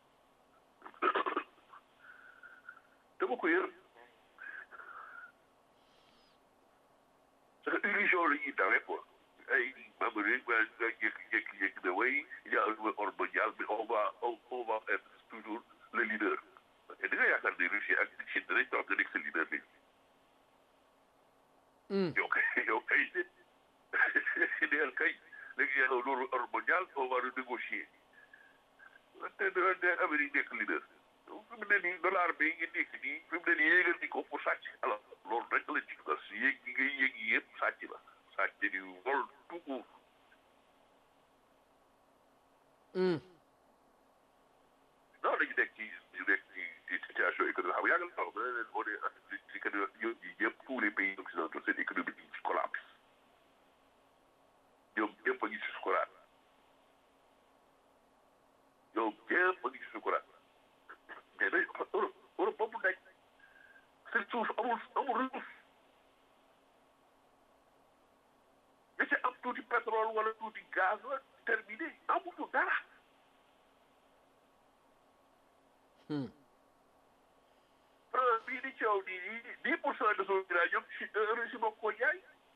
dama ko yërëm parce que illusion la ñuy dawee quoi ay membre yi nga nga jékki-jékki jékki ne way il y a un nouvel ordre mondial mais on va on, on va être toujours le leader et da nga yaakaar ne Russie ak Chine danañ toog nga nekk sa leader léegi yow kay yow kay neel kay léegi y a un nouvel ordre mondial on va renégocier te de Amérique nekk leader fi mu ne nii dollar bi ngi nekk nii fi mu ne nii yéegal ni ko pour sàcc alors loolu rek la ci dugal si yéeg yi ngay yéeg yi yëpp sàcc la sàcc di vol tout court non dañu nekk ci ñu nekk ci ci situation économique xam yàgg na xam ne leen on est ci que ñoom ñi ñëpp tous les pays occidentaux seen économie yi ci collapse ñoom ñëpp a ngi ci sukuraat ñoom ñëpp a ngi ci sukuraat mais day Europe Europe ba mu nekk seen suuf amul amul ressource nga ci am tuuti pétrole wala tuuti gaz la terminé amuñu dara France bii di coow nii nii dix pour cent de son uranium ci Russie moo ko jaay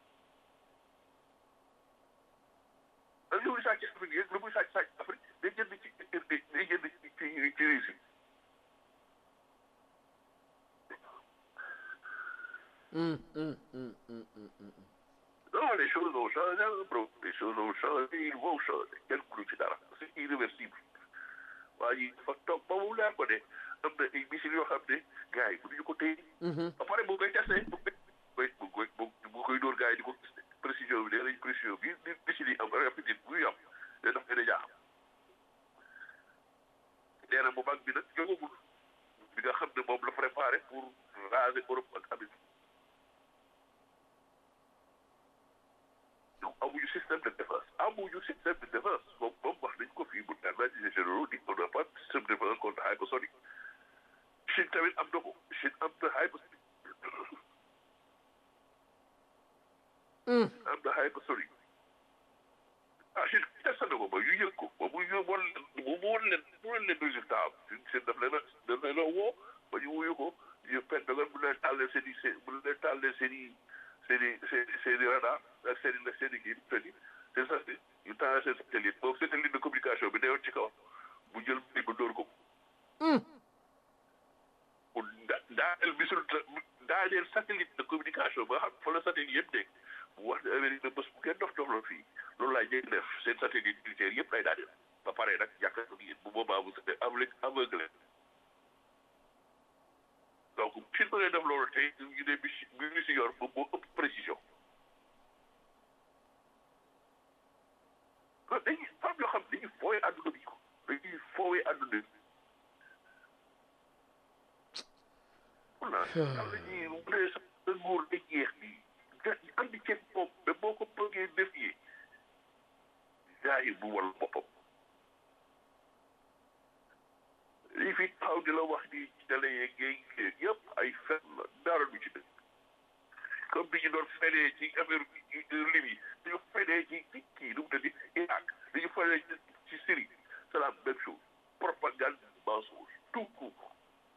ak lu muy sàcc Afrique yëpp lu muy sàcc sàcc Afrique day jënd ci day jënd ci ci ci Russie Non, les choses ont changé, bro. Les choses ont changé, ils vont changer. Quel coup ci dara c'est irréversible. waa ji fa toog ba mu leer ko de am na ay missiles yoo xam ne gars yi mënuñu ko téye. ba pare bu koy testé bu koy bu koy bu koy dóor gars yi di ko gis précision bi nee nañ précision bi ni missiles yi am rapidité bu ñu am day daf gën a jaaxam. nee na bu mag bi nag jógagul bi nga xam ne moom la préparé pour raser Europe ak Amérique. donc amuñu système de défense amuñu système de défense moom moom wax nañ ko fii bu analyse généraux di on n'a pas système de défense contre hypersonique Chine tamit am na ko Chine am na hypersonique am na hypersonique ah Chine testé na ko ba ñu yëg ko ba mu ñu won leen mu won leen mu won leen résultat am Chine daf leen a daf leen a woo ba ñu wuyu ko ñu Pentagon bu leen tàllee seen i seen bu leen tàllee seen i seen i seen seen i radar ak seen i seen i kii seen i seen satellite ñu taal seen satellite boobu satellite de communication bi newoon ci kaw bu jël bi ba dóor ko. pour da daaneel misul daaneel satellite de communication ba xam fa la satellite yëpp nekk bu wax ne Amérique ne bés bu ngeen dof dof la fii loolu laay njëkk def seen satellite militaire yëpp lay daal di ba pare nag jàkkaarloo gi bu boobaa bu seetee aveugle aveugle donc suñ bëggee def loolu tey ñu ne bi bi ñu si yor ba moo ëpp précision kon dañuy fam yoo xam ne dañuy fooy àdduna bi ko dañuy foowee àdduna bi voilà am na ñuy bu dee sa sa nguur day jeex bi nga andi ceeb moom mais boo ko bëggee défier jaay bu wal boppam lii fi taxaw di la wax ni ci télé yeeg géej yëpp ay fen la dara du ci dëgg comme bi ñu doon fenee ci affaire Libye dañu fenee ci ci kii nu mu tëddi Irak dañu fenee ci Syrie c'est la même chose propagande mensonge tout court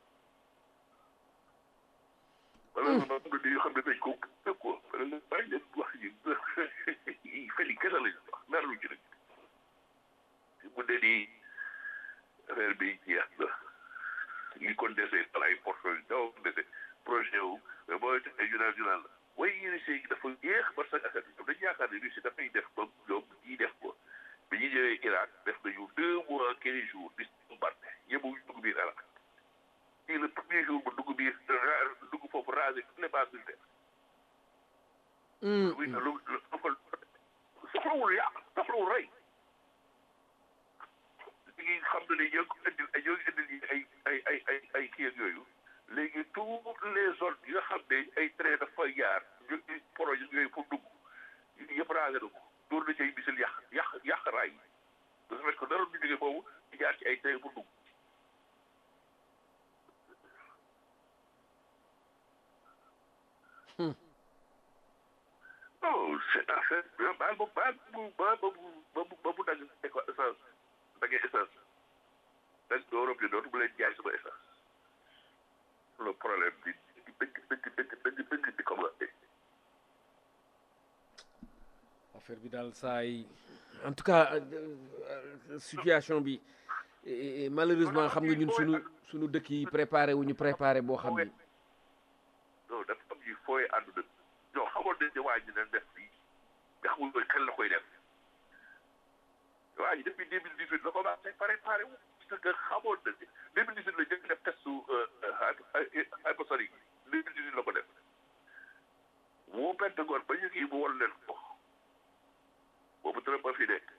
malheureusement am na dañoo xam ne dañ ko gëm quoi bàyyi leen wax yi fen yi kese lañu wax dara du ci dëgg mu ne nii affaire bi jeex na li ko dese ay portefeuille daw dese projet wu mais booy te ay journal journal la way Russie yi dafa jeex parce que affaire bi dañu yaakaar ne Russie dafay def comme ñoom ñii def ko bi ñu ñëwee Irak def nañu deux mois quinze jours di bombardé yëbu dugg biir Irak fii le premier jour ba dugg biir dugg foofu rasé toutes les bases militaires oui lu soxlawul yàq soxlawul rey léegi xam na ne ñoo ngi ko indil ay ñoo ngi indil ay ay ay ay ay kii ak yooyu léegi toutes les zones yi nga xam ne ay train dafa jaar ñu projet yooyu pour dugg yëpp raage na ko dóor na ci ay misil yàq yàq yàq raay yi de ce fait que dara du jógee boobu di jaar ci ay train pour dugg non c'est affaire baal ba baal bu ba ba bu ba bu ba bu dagg éco essence daggee essence dag Europe yi dootu bu leen jaay sama essence le problème bi dëgg dëgg dëgg dëgg dëgg di commencé affaire bi daal saa yi en tout cas situation bi malheureusement xam nga ñun sunu sunu dëkk yi préparé wu ñu préparé boo xam ni non dafa am ñuy fooye àdduna non xamoon nañ ne waa ji dina def fii nga xamul koy kan la koy def waa ji depuis deux mille dix huit la commencé préparé wu parce que xamoon na ne deux mille dix huit la njëkk def testu hypersonique deux mille dix huit la ko def moo Pentagone ba ñu kii mu wol leen ko boobu Trump ba fi nekk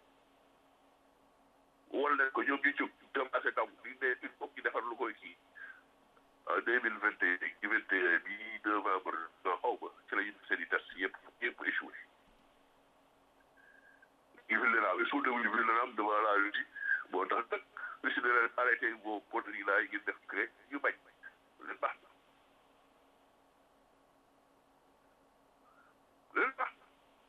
wol leen ko ñoom ñu jóg commencé daw di ne il faut ñu defar lu koy kii en deux mille vingt et un vingt et un bi novembre nga xaw ma ci la ñu def seen i test yëpp yëpp échoué vulnérable ils sont devenus vulnérables devant la Russie moo tax nag Russie ne leen arrêté vos poteries là yi ngeen def grec ñu bañ leen baax na leen baax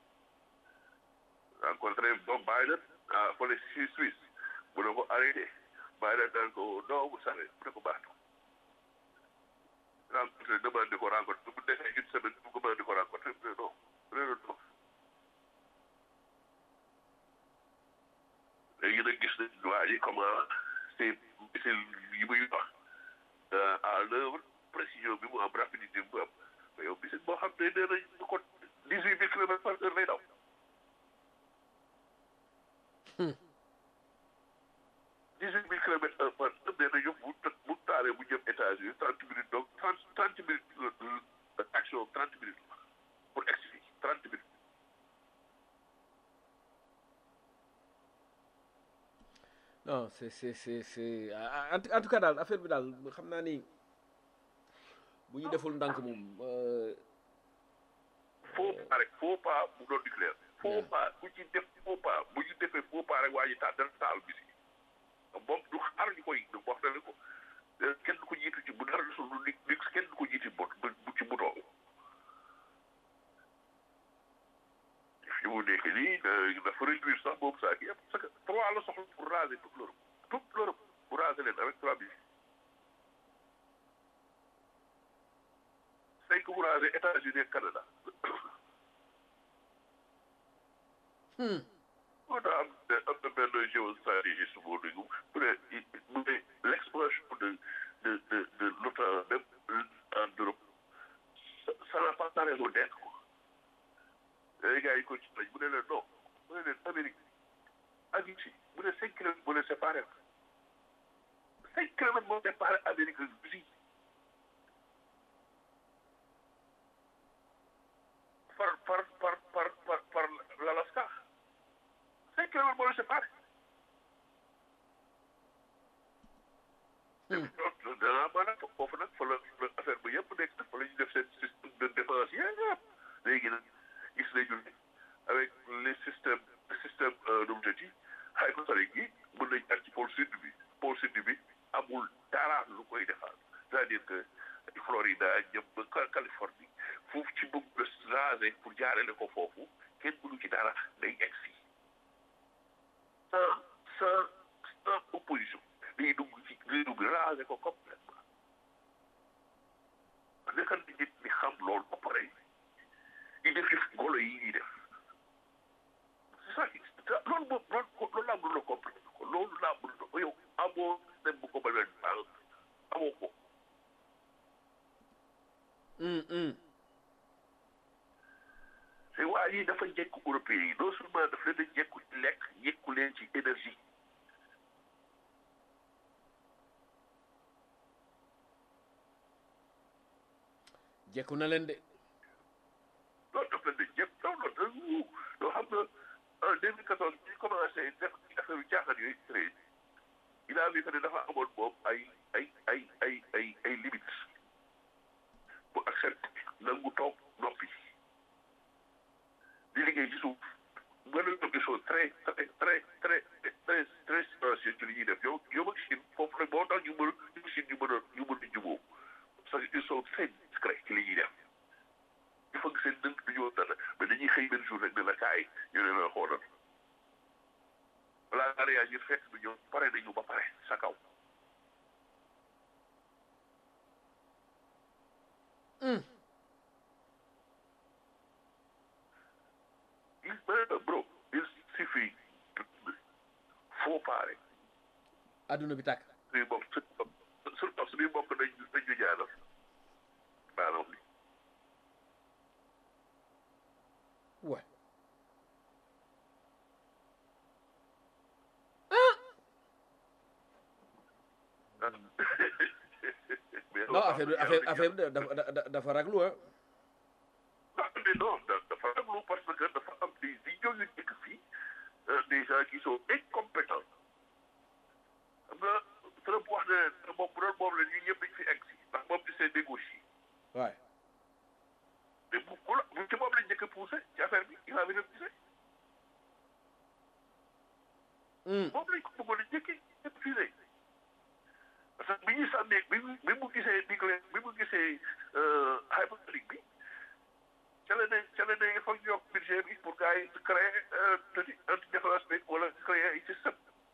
rencontré Bob Biden ah fële si Suisse mu ne ko arrêté Biden daan ko non vous savez mu ne ko baax na rencontré demande ko rencontré bu defee une semaine bu ko demande ko rencontré mu ne non réeru non léegi nag gis nañ waa ji comment c'est c'est yi muy wax à l'œuvre précision bi mu am rapidité bi mu am mais yow bisit boo xam ne nee nañ ko dix huit mille kilomètres par heure lay daw dix huit mille kilomètres heure par heure nee nañu bu bu taalee bu jëm États-Unis trente minutes donc trente trente minutes action trente minutes pour expliquer trente minutes non c'est c'est c'est c'est en tout cas daal affaire bi daal xam naa ni bu ñu deful ndànk moom faux pas rek faux pas mu doon nucléaire faux pas bu ci def faux pas bu ñu defee faux pas rek waa ji taal dana taal bi si moom du xaar ñu koy wax na ne ko kenn du ko jiitu ci bu dara desul lu ni ni kenn du ko jiitu bot bu ci butoo fi mu nekk nii dafa réduire sax boobu saa kii parce que trois la soxla pour raser toute l'Europe toute l'Europe pour raser leen avec trois mille cinq pour raser États-Unis ak Canada moo tax am am na benn géostratégiste boo dégg mu ne mu ne l'expansion de de de de l'OTAN même en Europe ça n'a pas sa raison d'être quoi kilomètres moo départ Amérique Russie par par par par par par l'Alaska cinq kilomètres moo la séparé danaa maanaam foofu nag fa la la affaire ba yëpp nekk fa la ñu def seen système de défense yëpp léegi nag gis nañu ne avec les systèmes système nu mu tëddi hypersonique yi mën nañ jaar ci pôle sud bi pôle sud bi amul dara lu koy defal c'est-à-dire que Florida jëm ba Californie foofu ci bëgg raser pour jaarale ko foofu kenn mënu ci dara day egg si sans sans sans opposition day dugg ci day dugg raser ko complètement nekkal di nit ñi xam loolu ba pare yi def yëf golo yi ñuy def c'est ça qui loolu moom loolu loolu laa mën a comprendre ko loolu laa mën a yow amoo dem bu ko mën a baal amoo ko te waa yi dafa jekku européen yi non seulement daf leen a jekku ci lekk jekku leen ci énergie jekku na leen de loolu daf leen a jekk non non non yoo xam nga en 2014 bi ñu commencé def affaire yu jaaxal yooyu créé il a vu que ne dafa amoon moom ay ay ay ay ay ay limites bu accepté nangu toog noppi di liggéey ci suuf mën na ñoom ils sont très très très très très très silencieux ci li ñuy def yow yow ak Chine foofu nag moo tax ñu mën ñu Chine ñu mën a ñu mën a jubóo parce que ils sont très discrets ci li ñuy def il faut que seen dënk du ñu woon dara mais dañuy xëy benn jour rek ne la kaay ñu ne la xoolal balaa nga réagir fekk du ñëw pare nañu ba pare sa kaw. il bro il suffit foo pare adduna bi tàkk suñu bopp surtout suñuy mbokk nañ nañ ñu ñaanal maanaam li ouais non affaire bi affaire affaire bi dafa dafa dafa raglu ah ah mais non dafa raglu parce que dafa am des idiots yu nekk fii des gens qui sont incompétents xam nga Trump wax ne moom bu doon moom la ñun ñëpp dañ fi egg si ndax moom di see négocier ouais mais bu bu la bu ci moom lañ njëkk a poussé ci affaire bi il a vu refusé moom lañ ko bëggoon a njëkkee refusé parce que bi ñuy sànnee bi mu bi mu gisee nucléaire bi mu gisee hypersonique bi ca la ne ca la ne il faut ñu yokk budget bi pour gars yi créer anti anti défense bi wala créer ay système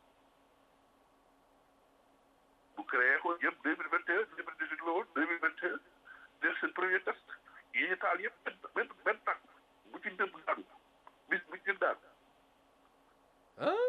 bu créé ko yëpp deux mille vingt et un deux mille dix huit la woon deux mille vingt et un def seen premier test yi ñu taal yëpp benn benn benn tàkk bu ci ndëm daanu bis bu ci daan ah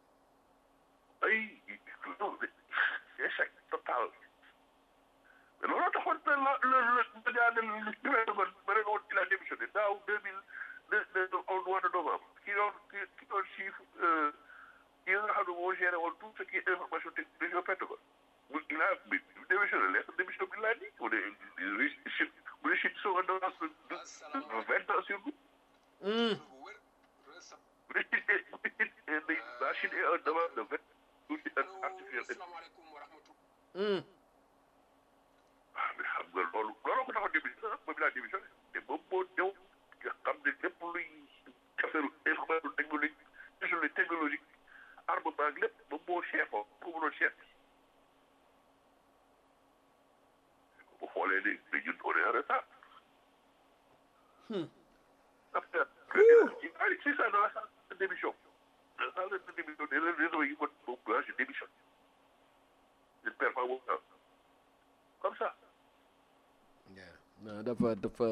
ay non échec total mais looloo taxoon na la la la ma daaneel li li may doon ma ne woon il a démissionné daaw deux mille deux deux au mois de novembre ki doon ki ki doon chiffre ki nga xam ne moo géré woon tout ce qui est information technique région Pentagone mu il a bi démissionné lettre démission bi laa di mu ne Chine mu ne Chine sont en avance de de vingt ans sur nous mu ne Chine est mu ne Chine est la Chine est en avance de vingt tuuti artificiel ah mais xam nga loolu looloo ko taxoon démission ah moom laa démissionné te moom moo ñëw nga xam ne lépp luy affaire information technologique technologie technologique armement ak lépp moom moo chef oo ko mënoon chef bi bu xoolee ne ne ñun on est en retard affaire Allez, c'est ça dans la salle de démission dans la salle de démission des réseaux yi ko moom moi je démissionne je ne perds pas mon temps comme ça non dafa dafa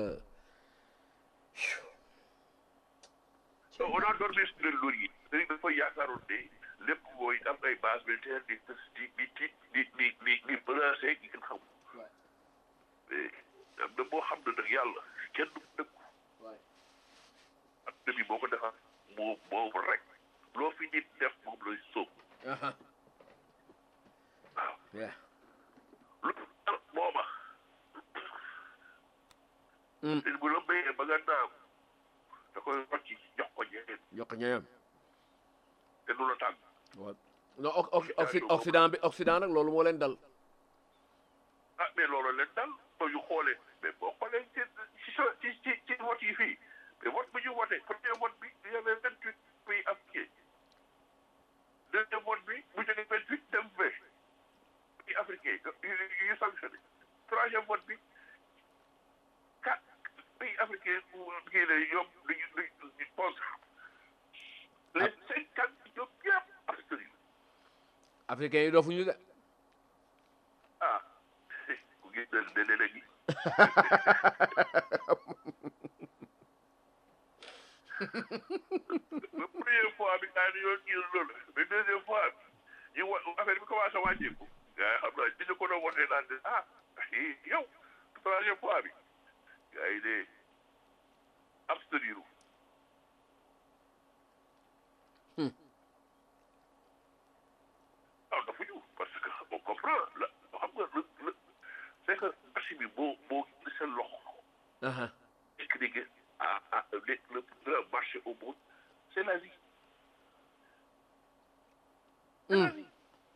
on a dormi sur le laurier dañu dafa yaakaaroon ne lépp mooy am ay base militaire di di di di di di di di menacé gi kenn xamul mais am na boo xam ne nag yàlla kenn du dëkku ak demi boo ko defar moom moom rek loo fi nit def moom lay sóob aha waaw yeah Mm. te bu la mayee ba nga naam da koy rocci jox ko ñeneen yokk ñooyam te du la tàgg waaw non oc- oc- occi- occident bi occident nag loolu moo leen dal ah mais loolu leen dal ba ñu xoolee mais boo xoolee ci ci sa- ci ci ci vote yi fii mais vote bi ñu voté premier vote bi il y avait vingt huit pays africains deuxième vote bi bu jógee vingt huit dem vingt pays africains yu yu yu sanctionné troisième vote bi quatre pays africains kii la ñoom dañu dañu contre les cinquante ñoom ñëpp abstenir africain yi doofuñu de ah ku gis ne ne ne léegi ba première fois bi daa di yoon kii loolu mais deuxième fois bi ñu wa affaire bi commencé wàññeeku gars yi xam naa bi ñu ko doon wotee naan de ah hi yow troisième fois bi gars yi de abstenir ah dafa ñu parce que on comprend la xam nga le le c'est que marché bi boo boo gis seen loxo aha nekk dégg ah ah le le plus grand marché au monde c'est l'Asie. C'est Mm. l'Asie.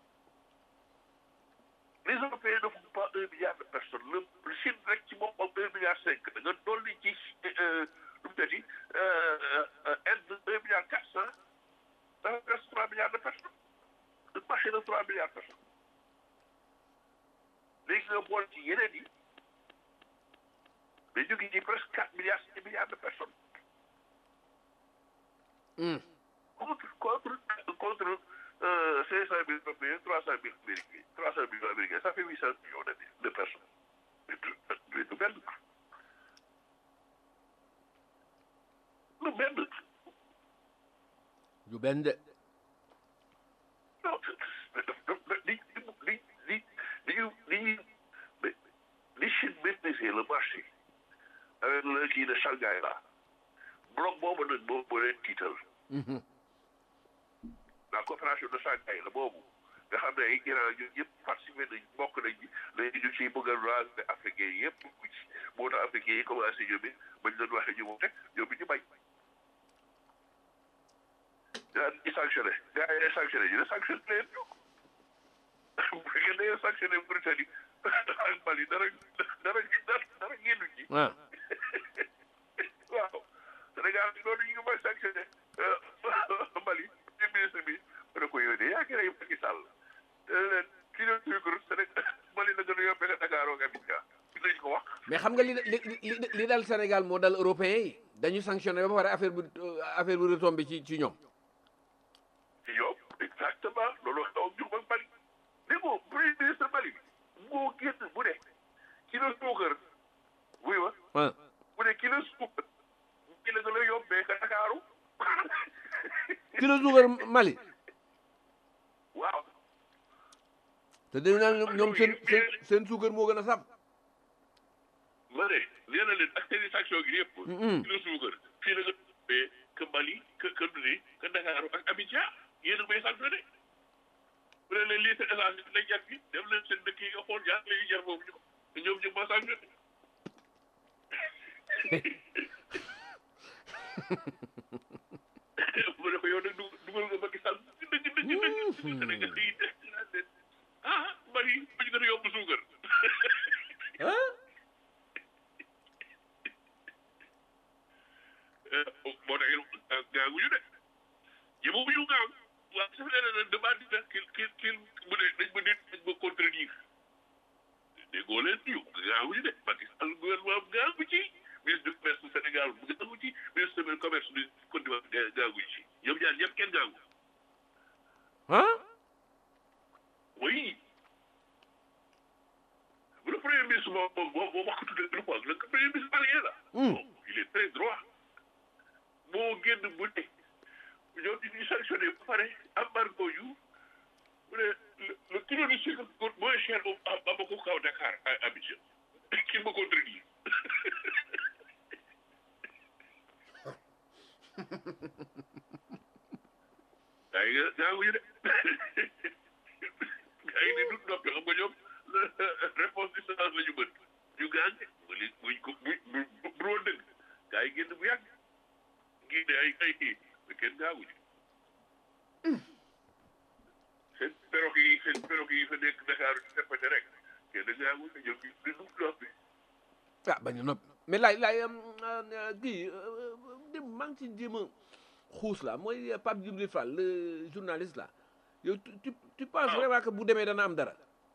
Les Européens ne font pas un milliard de personnes. Le, le Chine rek ci moom moom un milliard cinq. Da nga dolli ci euh, lu mu tëddi Inde un milliard quatre cent. dafa presque trois milliards de personnes. Le marché de trois milliards de personnes. léegi nga boole ci yeneen yi. mais ñu ngi ci presque quatre milliards cinq milliards de personnes. Mm. contre contre contre euh, 500 000 Européens, 300 000 Américains. 300 000 Américains, ça fait 800 millions de, de personnes. Mais tout- mais tout benn. Lu benn. du benn de Non, li li li li ñu li ñu mais li Chine maîtriser le marché avec le kii de Shanghai là bloc boobu nag boobu moo leen tiital. Mhm. la coopération de Shanghai la boobu nga xam ne ay Iran ñun ñëpp participé nañ bokk nañ ci léegi ñu ciy bëgg a raser africain yi yëpp dugg ci moo tax africain yi commencé ñoom it bañ leen waxee ñu moom rek ñoom it ñu bañ. daan ñu sanctionné gars yi day sanctionné ñu ne sanctionné leen ñu bu fekkee dañoo sanctionné Mauritanie ak Mali dara dara dara dara génnu ci. ah waaw Sénégal loolu ñu ngi may sanctionné Mali premier ministre bi ma ne ko yow de yaa ngi rey Macky Sall leen kilo sucre Sénégal Mali la gën a yombee nga Dakar ak Abidjan fi lañ ko wax mais xam nga li li li li dal Sénégal moo dal européen yi dañu sanctionné ba pare affaire bu affaire bu retombé ci ci ñoom ci yow exactement loolu xew ñu ak Mali dégg nga premier ministre Mali bi moo génn bu ne kilo suukar wuy ma ah bu ne kilo suukar ki la gën a yombee nga Dakaru kilo suukar Mali waaw te dañu naan ñoom- ñoom seen seen seen suukar moo gën a saf ma ne nee na leen ak seen i sanction gi yëpp. Mhm. kilo suukar fii la nga tuddee que Mali que que Duni que Dakar ak Abidjan yéen a may sanctionné bu leen leen lii seen essence bi lañ jar fii dem leen seen dëkk yi nga xool ñaar lay jar foofu ñu te ñoom ñu ma sanctionné. mu ne ko yow nag dug- dugal nga Macky Sall dëgg dëgg dëgg dëgg Sénégal yi naan leen ah Mali ba ñu gën a yomb suukar. ah moo tax gaaguñu de yëngu ñu gaaw waaw su fekkee ne demande na kil kil kil mu ne dañ ma nit dañ ma contredire déggoo leen ñu gaaguñu de Macky Sall gouvernement am gaagu ci ministre du commerce du Sénégal mu gaagu ci ministre du commerce du Côte d'Ivoire ga- gaaguñu ci ñoom ñaar ñëpp kenn gaagu ah oui le premier ministre moom moom moom moo wax ko tuddee le quoi le premier ministre malien là. Hmm. bon il est très droit moo génn bu ne ñoom ñu ngi sanctionné ba pare embargo yu mu ne le le kilo de sucre coûte moins cher au à Bamako qu'à Dakar à Abidjan qui me contredit gaa yi nga gaa wuyu de gaa yi ni du noppi xam nga ñoom réponse distance la ñu mën ñu gaañ mu li buñ ko buñ bu bu kenn da ngaa wut ñoom ñu di dugg ndox bi ah bañ a noppi mais laay laay kii dem maa ngi ci jéem a xuus la mooy Pape Djibril Fall le journaliste là yow tu tu tu penses Ah. vraiment que bu demee dana am dara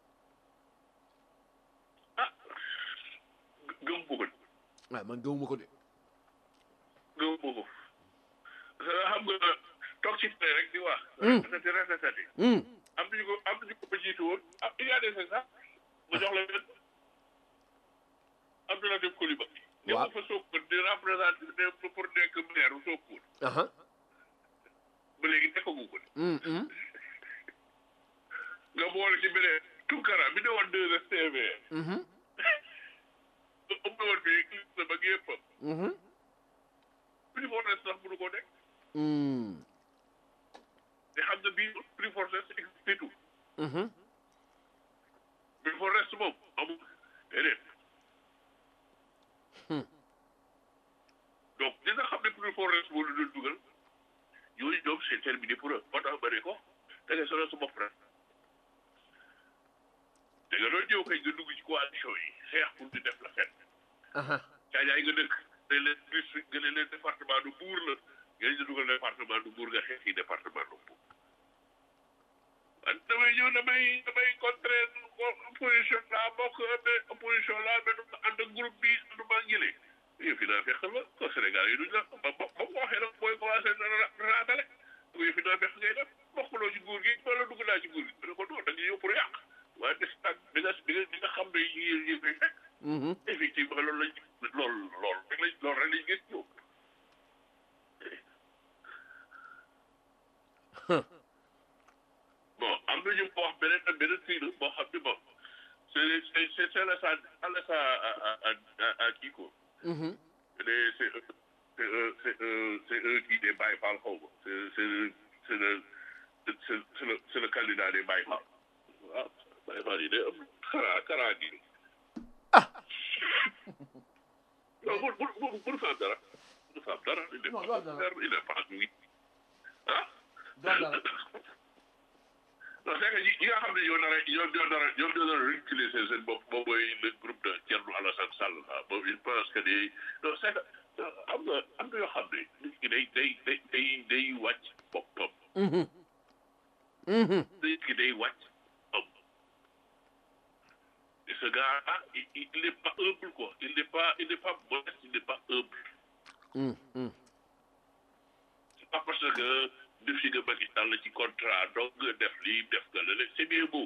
ah gëm ko ko waaw man gëmuma ko de gëm ko ko xam nga toog ci télé rek di wax Hmm. répété répété hum am nañu ko am nañu ko fa jiitu woon ah il y a des exemples ma jox la leen Abdoulaye Coulibaly ne Waaw. ko fa Sokone di représenté ne pour nekk maire u Sokone aha ba léegi nekkagu ko de hum hum nga boole ci beneen Tunkara bi ne woon deux STV mhm ëpp woon fii clip ba yëppam mhm prix forces sax mënu ko nekk hum te xam nga bii prix forces existe tout mhm prix forces moom amul déedéet Hmm. donc ñi nga xam ne prix forces moo la doon dugal yooyu ñoom c'est terminé pour eux moo tax ma ne ko da ngay sonal sa bopp rek da nga doon ñëw kay nga dugg ci coalition yi xeex pour di def la fenn aha caajaay nga dëkk nga leen district nga ne leen département du Mbour la ngeen di dugal département du Mbour nga xeex yi département du Mbour man damay ñëw damay damay contrer opposition laa bokk mais opposition laa mais du ma ànd ak groupe bi du ma ngile yëf yi naa fekk la ko Sénégal yi duñ la ba ba ba ko waxee nag mooy commencé na raatale yëf yi naa fekk ngay def bokkuloo ci nguur gi wala dugg naa ci nguur gi ne ko non da nga ñëw pour yàq waaye des nag di nga di nga di nga xam ne yi yi fay fekk mhm effectivement loolu lañ loolu loolu rek lañ loolu rek lañ gis ñoom bon am na ñu ko wax beneen ak beneen fii la boo xam ne bon c'est c'est c'est c'est la sa la sa à à à à kii ko mhm c'est c'est c'est eux c'est eux c'est eux qui des Baye Fall xaw ma c'est c'est c'est le c'est c'est le c'est le candidat des Baye Fall waaw Baye Fall yi de am xaraa xaraa gi ah non bu bu bu bu fa am dara bu fa am dara. il est Non, pas doo dara. il est pas oui ah. doo dara. non c'est que ñi ñi nga xam ne ñoo nar a ñoo ñoo nar a ñoo ñoo nar a reculer seen seen bopp moom mooy le groupe de Thierno Alassane Sall ah boobu il pense que ni non c'est que am na am na yoo xam ne nit ki day day day day day wàcc boppam mhm mhm nit ki day wàcc boppam et ce gars ah il il n'est pas humble quoi il n'est pas il n'est pas modeste il n'est pas humble. mhm mhm c'est pas parce que def si nga Macky Sall ci contrat donc nga def lii def nga la c'est bien beau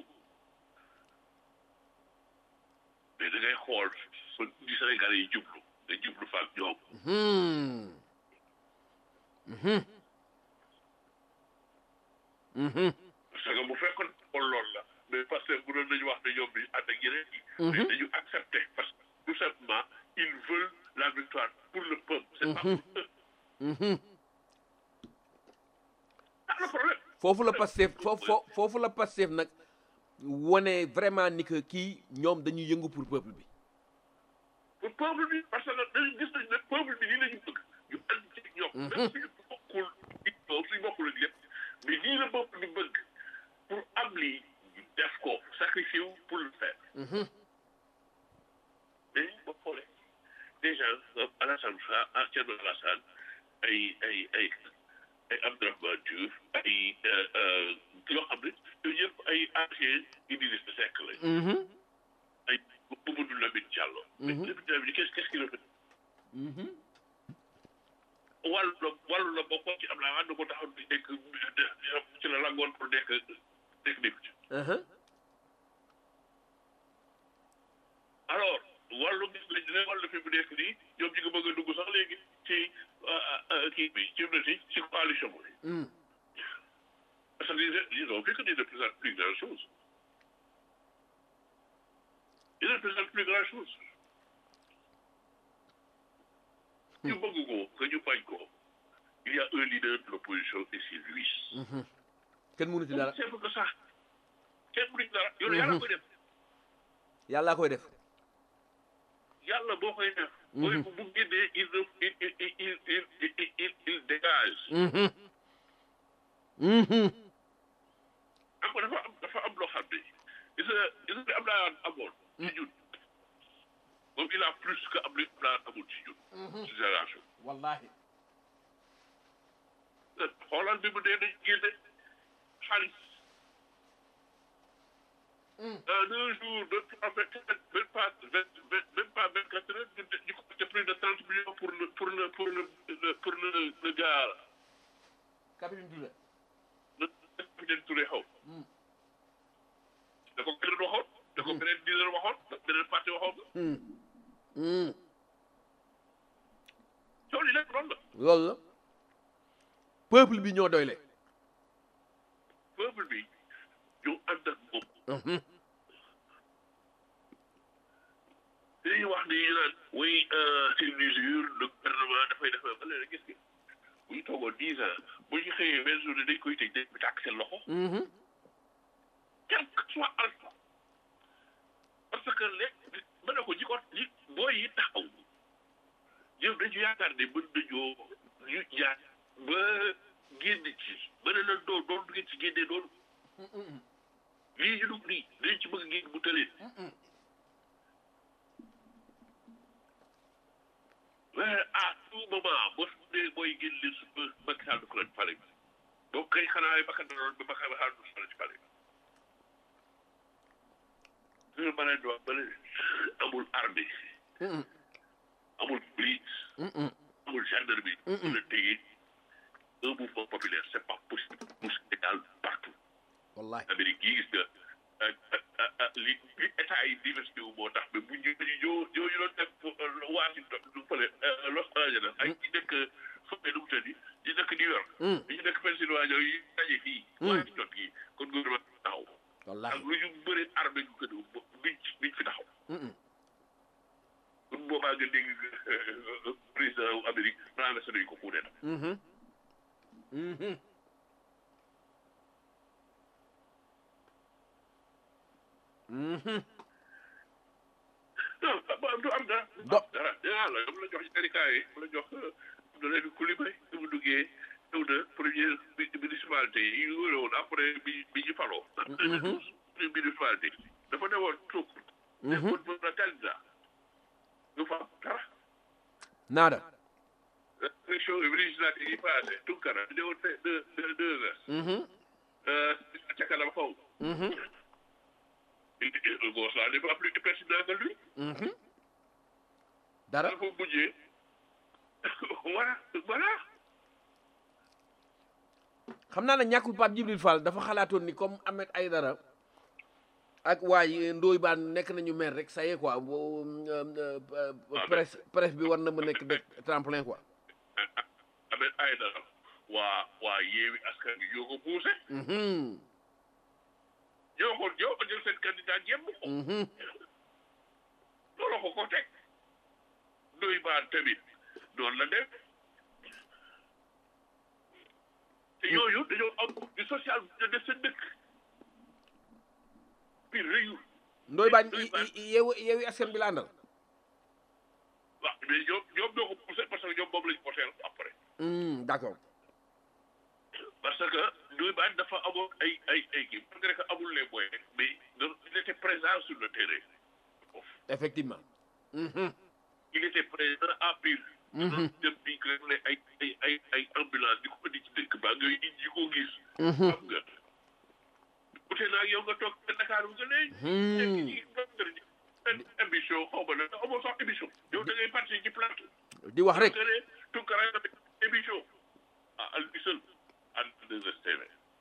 mais da ngay xool fa di Sénégalais yi jublu nga jublu fa ak ñoom mhm mhm mhm parce que bu fekkoon xool loolu la mais parce que bu doon nañu wax ne ñoom bi ànd ak ñeneen ñi Mhm. mais dañu accepter parce que tout simplement ils veulent la victoire pour le peuple c'est pas pour eux mhm ah le problème foofu la Pastef foofu foo- foofu la Pastef nag wane vraiment ni que kii ñoom dañuy yëngu pour peuple bi pour peuple bi parce que dañu gis nañ ne peuple bi lii la ñu bëgg ñu ànd ci ñoom. même suñu bokkul ñoom suñu bokkul ak lépp mais lii la peuple bi bëgg pour am lii ñu def ko sacrifié wu pour le faire. mhm mais boo xoolee déjà Alassane Sa ah Thierno Alassane ay ay ay ay Abdourahmane Diouf ay yoo xam ne yooyu yëpp ay ancien Idrissa Seck lañ. mhm ay Mamadou Lamine Diallo. mais Mhm. Lamine Diallo qu'est-ce qu'est-ce qu'il a fait mhm wàllu la wàllu la bokkoon ci am naa ànd ko taxaw di nekk ci la langoon pour nekk nekk député aha alors wàllu gis nañ ne wàllu fi mu nekk nii ñoom ñi nga bëgg a dugg sax léegi ci kii bi ci na ci ci coalition bi mhm parce que ils ils ont vu que ils ne représentent plus grand chose ils ne représentent plus grand chose ñu bëgg ko que ñu bañ ko il y a un leader de l'opposition et c'est lui mhm kenn mënu ci dara c'est pour que ça kenn mënu ci dara yow yàlla koy def yàllaa koy def yàlla boo koy def. mooy bu bu génnee il il il il il il il il dégage. mhm mhm am nga dafa am dafa am loo xam ne gis nga gis nga am naa amoon ci ñun moom il a plus que am li daan amul ci ñun ci génération wallahi xoolal bi mu dee dañ génne xaalis en un jour deux trois vingt quatre même pas vingt vingt même pas vingt quatre heures ñu ñu compté plus de trente millions pour le pour le pour le le- pour le le gars là capitaine Touré le capitaine Touré xaw da ko keneen waxoon da ko beneen leader waxoon da beneen parti waxoon coow li lépp loolu la loolu la peuple bi ñoo doyle peuple bi ñu ànd ak moom dañuy wax ni ñu naan oui c'est une usure le gouvernement dafay def ba léegi gis nga bu ñu toogoon dix ans bu ñu xëyee benn journée dañ koy tëj dañ bi tàkk seen loxo quel que soit alpha parce que léegi ba ne ko ñi ko ñi booy yi taxaw ñoom dañu yaakaar ne mën nañoo ñu jaar ba génn ci ba ne la doon doon ngeen ci génnee doon lii ñu dugg nii dañ ci bëgg génn bu tëlee mais à tout moment boo su dee booy génn leen su ba Macky Sall du ko leen pare bi donc kay xanaa ay bakkan danoon ba Macky Sall du ko leen ci pare bi ñu ma leen di wax ba leen amul armée amul police amul gendarmerie pour le téye un mouvement populaire c'est pas possible pour Sénégal partout wallahi Amérique gii gis nga li li état yi diversité wu moo tax mais bu ñu ñoo ñoo ñu doon def Washington du fële Los Angeles ak ñi nekk fële nu mu tëddi ñi nekk New York ñi nekk Pennsylvanie yi daje fii Washington gii kon gouvernement bi taxaw ak wallahi lu ñu bëri armée gu ko duñ duñ fi taxaw kon boobaa nga dégg président wu Amérique renversé nañu ko coup d'état non ba du am dara. Do- dara dara la yow la jox syndicat yi la jox da leen Coulibaly bi mu duggee ñëw na première bi municipalité yi ñu wëre woon après bi bi ñu faloo. première municipalité dafa ne woon tuuk. ne woon mën na candidat. ñu fa dara. naada élection législative yi passé Tunkara ne woon fait deux deux deux heures. ca kanam xaw. le gosse là n'est pas plus pertinent que lui. dara dafa mujjee voilà voilà xam naa ne ñàkkul Pape Djibril Fall dafa xalaatoon ni comme Ahmed Aïdara ak waay Ndoye Bane nekk nañu maire rek ça y est quoi bo- euh, euh, presse presse bi war na ma nekk de tremplin quoi Ahmed Aïdara waa waa yeewi askan bi ñoo ko poussé Mhm, ñoo ko ñoo ko jël seen candidat yemb ko mhm. loolu ko ko teg Ndoye Bane tamit noonu la def te yooyu dañoo am di social de def seen dëkk bi réyul Ndoye Bane Ndoye Bane. yeewu yeewu askan bi la àndal waaw mais ñoom ñoom ñoo ko poussé parce que ñoom moom lañ voteel après Hmm, d'accord parce que Ndoye Bane dafa amoon ay ay ay kii malgré que amul les moyens mais il était présent sur le terrain effectivement Mhm, il était présent à Pire. Mhm. dem di réglé ay ay ay ay ambulance di ko indi ci dëkk ba nga nit ñi ko gis. Mhm. xam nga. ute naa yow nga toog ba Dakar nga ne. Hmm. nekk ci benn émission xaw ma ne amoo sax émission. yow da ngay parti ci plateau. di wax rek nga ne Tounkara nga def émission. ah à lui seul ànd 2STV.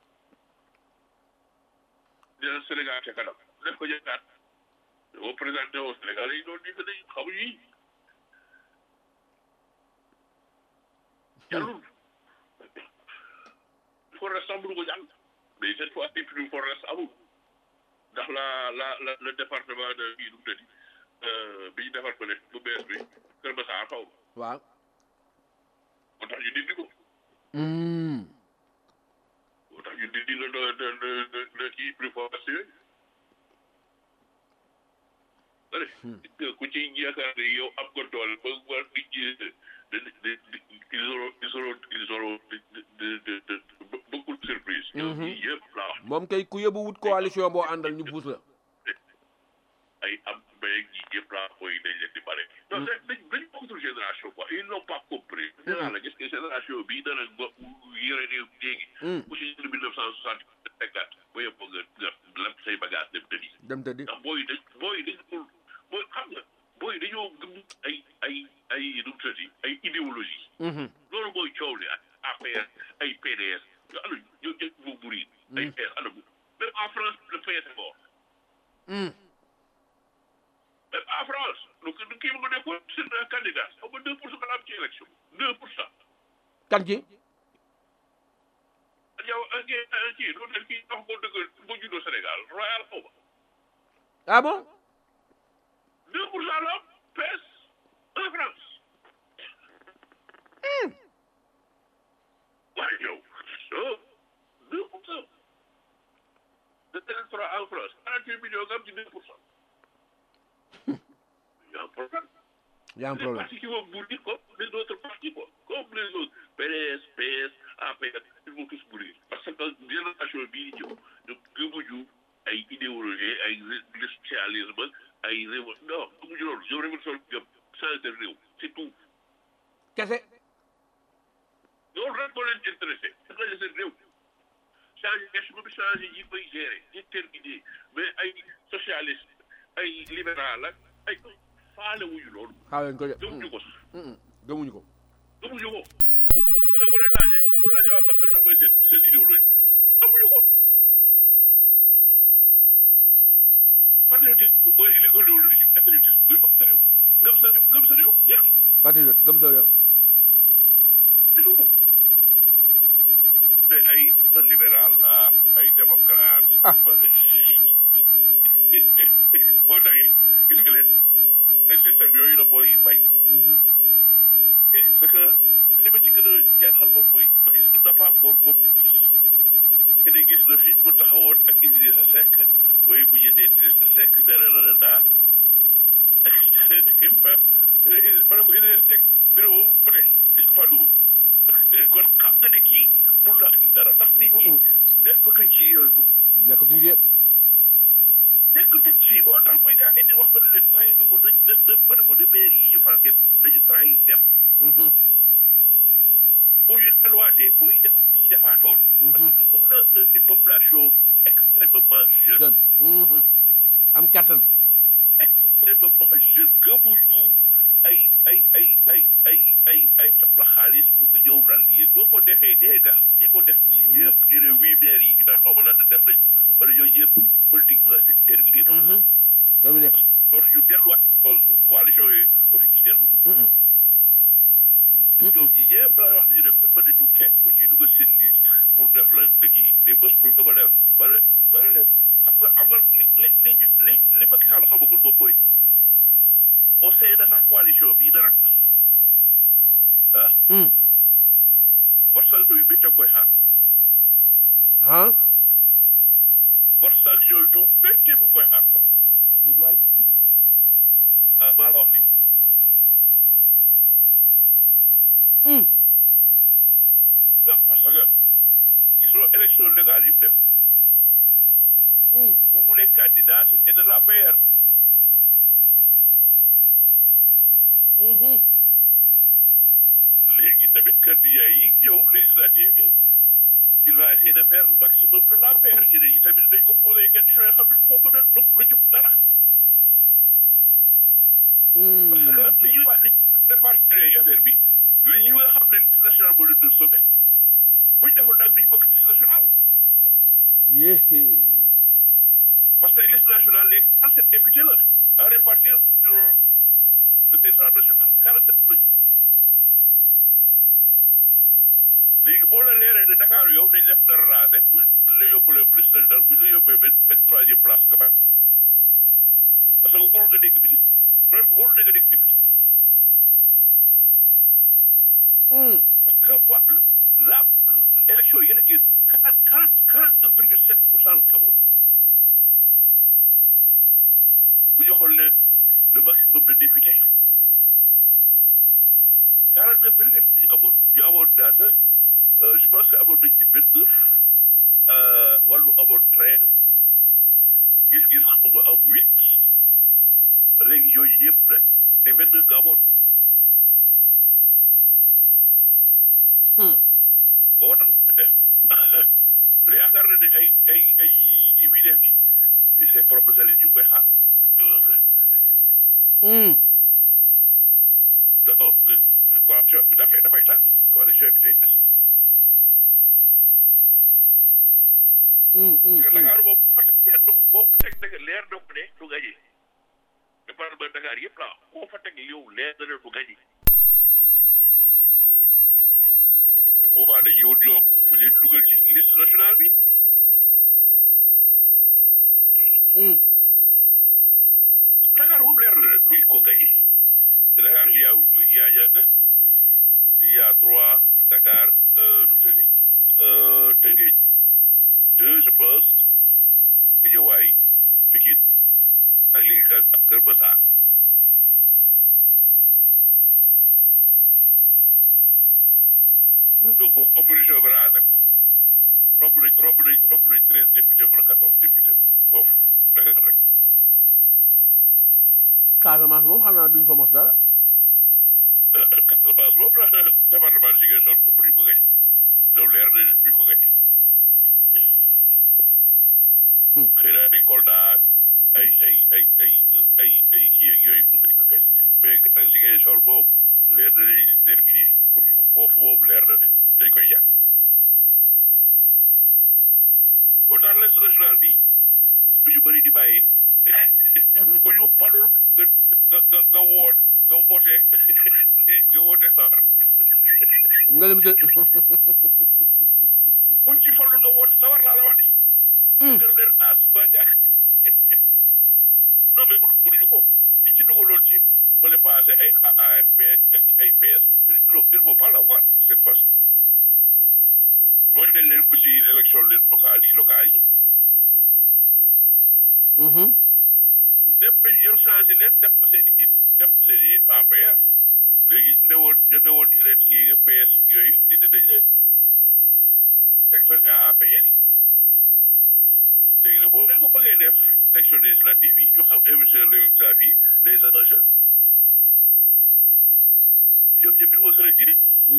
dina Sénégal ca kanam def ko jëkkaat. boo présenté au Sénégal yi doon nii dañuy xamuñu yi. jàllul. forest amul ko jàll. mais cette fois ci plus forest amul. ndax la la la le département de kii nu mu tëddi bi ñu defar ko ne bu bees bi Kër Masar xaw ma waaw moo tax ñu dindi ko. Hmm, moo tax ñu dindi le le le le le kii plus forest yooyu. allez ku ci yaakaar ne yow am nga doole ba war nit ñi de de de ils auront ils auront ils auront de de de de beaucoup de surprise. ñoom ñii yëpp laa wax. moom kay ku yóbbu wut coalition boo àndal ñu buus la ay am mbéy ñi ñëpp drapeau yi dañ leen di bare. donc dañ dañ dañ bokkatul génération quoi ils n'ont pas compris. nee naa la gis nga génération bii dana ngo yore réew mi léegi. ku si mille neuf cent soixante cinquante ba yëpp nga nga lem say bagage dem tëddi. dem tëddi ndax booy dañ booy dañ dul booy xam nga booy dañoo gëm ay ay ay nu mu tëddi ay idéologie. loolu mooy coow li ak APR ay PDS yo ana ñoo jël moo buri ay PS ana bu même en France le PS est mort même en France lu lu kii ma nekkoon seen candidat xaw ma deux pour cent la am ci élection deux pour cent kan ci yow kii loolu dañ kii wax ko dëgg boo juddoo Sénégal royal xaw ma ah bon deux pour cent la am PS en France waaye yow oh deux pour cent de électorat en France quarante huit millions nga am ci deux pour cent y a un problème y a un les problème partis qui vont mourir comme les autres partis quoi comme les autres PDS PS APR ils vont tous mourir parce que génération bii di ñëw ñu gëmuñu ay idéologie ay le socialisme ay réew non gëmuñu loolu ñoom révolution gëm changer réew c'est tout kese loolu rek moo leen intéressé changer seen réew changer gestion bi changer yi koy gérer déterminer mais ay socialiste ay libéral ak ay faale wuñu loolu xaaral ko de gëmuñu ko sax gëmuñu ko gëmuñu ko parce que bu leen laajee boo laajee waa parce que lan mooy seen seen idéologie amuñu ko patriotisme mooy l'idéologie patriotisme buy bëgg sa réew gëm sa réew gëm sa réew jeex patriote gëm sa réew c'est tout mais ay un libéral la ay démocrate Ah. ma ne boo taxee gis nga leen ay système yooyu la booy bañ et ce que li ma ci gën a jaaxal moom mooy Macky Sall n'a pas encore compris te ne gis na fii mu taxawoon ak Idrissa Seck mooy bu jëndee Idrissa Seck dara la la daa ma ne ko Idrissa Seck bureau boobu côté dañ ko faa dugg kon xam na ne kii mun la andi dara ndax nit ñi nekkatuñ ci yooyu nekkatuñu fi nekkatuñ ci moo tax muy gaa indi wax ba ne leen bàyyi na ko na na na ba ne ko ne maire yi ñu fal kenn dañu trahir dem boo ñu delluwaatee booy defaat dañuy defaatoon. parce que on a une population extrêmement jeune. jeune am kattan extrêmement jeune gëmuñu ay ay ay ay ay ay ay jox la xaalis pour nga ñëw rallier boo ko defee dee nga ñi ko def ñii yëpp ñu ne huit maires yi nga xaw ma lan dem nañ wala yooyu yëpp politiquement c'est terminé. terminé dootuñu delluwaat coalition yooyu dootuñu ci dellu. ñoom ñi ñëpp laa wax dañu ne ba ne du kenn ku ciy dugal seen liste pour def la dëkk yi mais bés bu ñu ko def ba ne ba ne leen xam nga am na li li li ñu li li Macky Sall xamagul moom mooy au sein de sa coalition bii dara tas ah vote sanction yu métti koy xaar ah vote sanction yu métti bu koy xaar déet waay ah maa la wax lii non parce que gisoo élection légale yi mu def bu mu nekk candidat c'était de la PR léegi tamit candidat yi ñëw législative yi il va essayer de faire le maximum de la PR ñeneen yi tamit dañ ko posé ay conditions yoo xam ne du ko mën a du lu ci dara parce que li ñuy wax li ñu répartir affaire bi li ñu nga xam ne liste nationale moo leen doon sauvé buñ deful nag duñ bokk liste nationale yéé parce que liste nationale léegi 47 députés la à répartir sur le territoire national 47 la ñu léegi boo la leeree ne Dakar yow dañ def dara raase bu buñ la yóbbulee liste nationale buñ la yóbbee benn benn troisième place nga bañ parce que warul nga nekk ministre même warul nga nekk député parce que wa la élection yéen a génn quarante quarante quarante neuf virgule sept pour cent la amoon bu joxoon leen le maximum de députés quarante neuf virgule la ñu amoon ñu amoon daata je pense que amoon nañ ci vingt neuf wàllu amoon treize gis-gis xaw ma am huit yooyu yëpp nag te vingt deux nga amoon boo tax yaakaar na ne ay ay ay yi yi muy def nii ses propres alliés ñu koy xaar non coalition bi dafay dafay tas coalition bi day tas parce que Dakar boobu bu fa teg leer na boo fa teg dëgg leer na ko ne du gañe département Dakar yëpp la boo fa teg yow leer na ne du gañe te boobaa dañuy wut ñoom fu leen dugal ci liste nationale bi Dakar moom leer na ne duñ ko gañe Dakar il y a il y a ñaata il y a trois Dakar nu mu tëddi Tëngéej deux je pense Guédiawaye Pikine ak léegi Kër Kër Massar donc opposition bi raase ko romb nañ romb nañ romb nañ treize députés wala quatorze députés foofu Dakar rek Casamance moom xam naa duñ fa mos dara Casamance moom la département de Ziguinchor moom duñ ko gañ loolu leer na ne duñ ko gañ xëy na ay Kolda ay ay ay ay ay ay kii ak yooyu mun nañ ko gañ mais Ziguinchor moom leer na ne terminé pour foofu moom leer na ne dañ koy yàq boo tax liste nationale bi lu ñu bëri di bàyyi ku ñu falul nga nga nga nga woon nga woote nga woote sawar nga lim te kuñ ci falul nga woote sawar laa la wax nii. nga leen taas ba ja non mais mënu mënuñu ko li ci dugaloon ci bële passé ay AFP ay PS non il faut pas l'avoir cette fois-ci loolu dañ leen ko ci élection locale yi locales yi lépp dañu jël changé leen def ko seen i nit def ko seen i nit APR léegi ñu ne woon ñu ne woon yeneen kii PS yooyu dindi nañ leen teg fa APR yi léegi nag boo leen ko bëggee def élection législative yi ñu xam émission législative yi les enjeux ñoom ñëpp il faut se retirer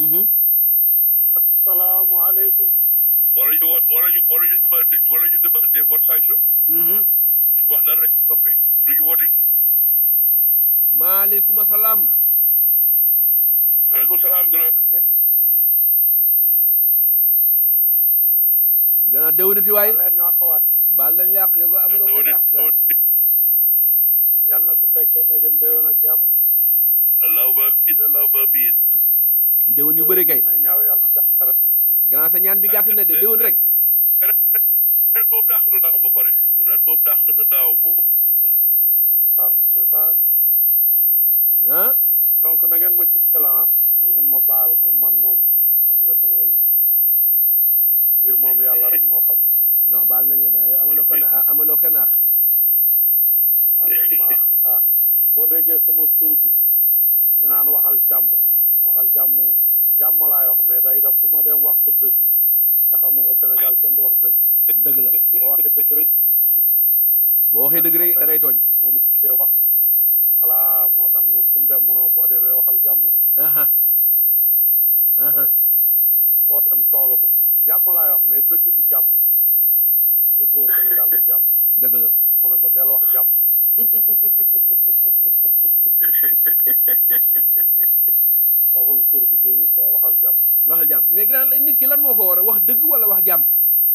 asalaamaaleykum. wala ñu wala ñu wala ñu demandé wala ñu demandé vote sanction ñu wax dara rek noppi lu ñu woote maaleykum salaam maaleykum salaam grand gannaaw déwénati waay leen ñu xawaat baal nañ yàq yow ko amuloo ko yàq sax yal na ko fekkee ne gën déwén ak jàmm. allahuma bis allahuma bis déwén yu bëri kay may ñaaw yàlla na def rek. gannaaw sa ñaan bi gàtt na de déwén rek ren ren moom dàq na daaw ba pare ren moom dàq na daaw moom waaw c'est ça ah donc na ngeen ma jëkkala ah. na ngeen ma baal comme man moom xam nga samay mbir moom yàlla rek moo xam. non baal nañ la gannaaw yow amaloo ko na amaloo ko naax baal leen maax ah boo déggee sama tur bi ñu naan waxal jàmm waxal jàmm jàmm laay wax mais day def fu ma dem wax ko dëgg te xam nga au Sénégal kenn du wax dëgg dëgg la boo waxee dëgg rek boo waxee dëgg rek da ngay tooñ moom dee wax voilà moo tax mu fu mu dem mu ne boo demee waxal jàmm de aha aha boo dem tooga ba jàmm laay wax mais dëgg du jàmm dëgg au Sénégal du jàmm dëgg la mu ne ma del wax jàmm waxul kër bi géeyu quoi waxal jàmm waxal jàmm mais gannaaw nit ki lan moo ko war a wax dëgg wala wax jàmm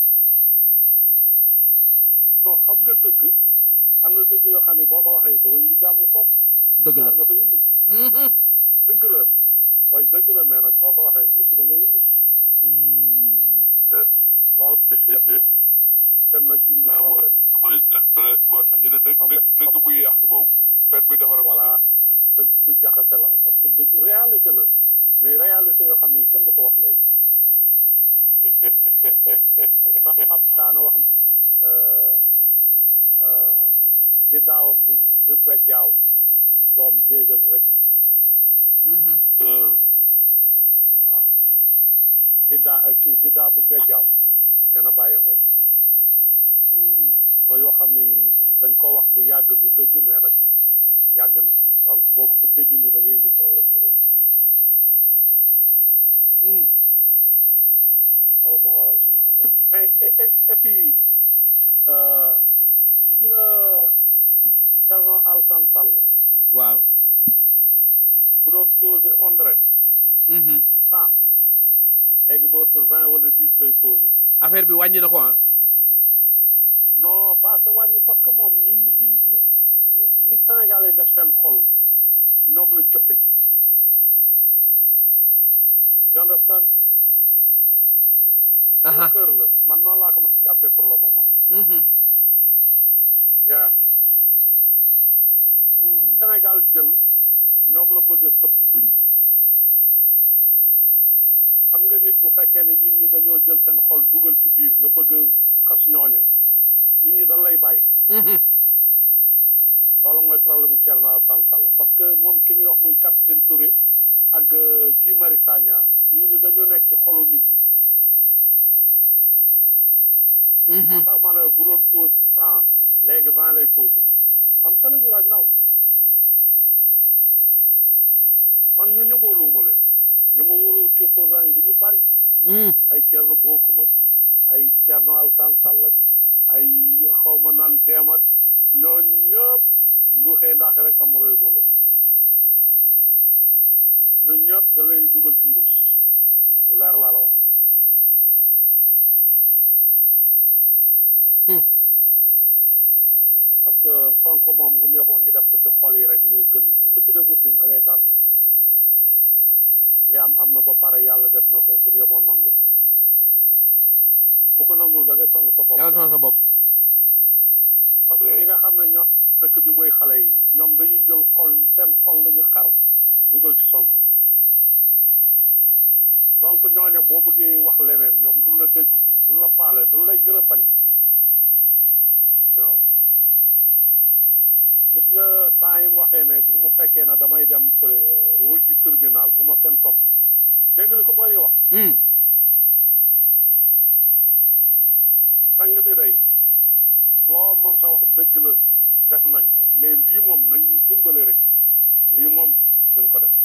non xam nga dëgg am na dëgg yoo xam ne boo ko waxee doo indi jàmm foofu dëgg la daa nga fa indi dëgg la waaye dëgg la mais nag boo ko waxee musiba nga indi lool dem nag indi Ah, problème mooy moo tax ñu ne dëgg dëgg dëgg buy yàq moom fen bi defar voilà dëgg bu jaxase la parce que dëgg réalité la mais réalité yoo xam ne kenn du ko wax léegi sax ab daana wax ne bi daaw bu bi bejjaaw doom déegal rek waaw bi daa kii bi daa bu bejjaaw nee na bàyyi rek mooy yoo xam ni dañ ko wax bu yàgg du dëgg mais nag yàgg na donc boo ko bëggee dindi da ngay indi problème bu rëy loolu moo waral suma affaire bi mais et et et puis euh, gis nga Thierno Alassane Sall waaw bu doon posé ondret cent léegi bootul vingt wala dix lay posé affaire bi wàññi na ko ah non parce que wàññi parce que moom ñi ñi ñi ñi Sénégal yi def seen xol ñoom la cëppe you understand aha kër la man noonu laa ko mën a jàppee pour le moment yeah Sénégal jël ñoom la bëgg a sëpp xam nga nit bu fekkee ne nit ñi dañoo jël seen xol dugal ci biir nga bëgg a xas ñooña nit ñi dañ lay bàyyi loolu mooy problème mu Thierno Alassane Sall parce que moom ki ñuy wax muy capitaine Touré ak Guy Marius Sagna ñooñu dañoo nekk ci xolu nit yi moo tax ma ne bu doon pause cent léegi vingt lay pause am telling you right now man ñu ñu wóoluwuma leen ñu ma wóoluwul ci opposants yi dañu bari ay Thierno Bocoum ak ay Thierno Alassane Sall ak ay xaw ma naan deem ak ñoo ñëpp ndu xëy ndax rek am réew ma loolu waaw ñun ñëpp da leen di dugal ci mbuus lu leer laa la wax parce que Sonko moom bu neboo ñu def ko ci xol yi rek moo gën ku ko ci defut tim da ngay tardé waaw li am am na ba pare yàlla def na ko bu neboo nangu ko ku ko nangul da ngay sonn sa bopp yaa ngi sa bopp parce que ñi nga xam ne ñoom dëkk bi mooy xale yi ñoom dañuy jël xol seen xol la ñu xar dugal ci Sonko donc ñooñu boo bëggee wax leneen ñoom duñ la déglu duñ la faale duñ lay gën a bañ waaw gis nga temps yi mu waxee ne bu ma fekkee ne damay dem fële wul ji tribunal bu ma kenn topp dégg nga li ko bari wax sang bi day loo mën sa wax dëgg la def nañ ko mais lii moom nañu dimbale rek lii moom duñ ko def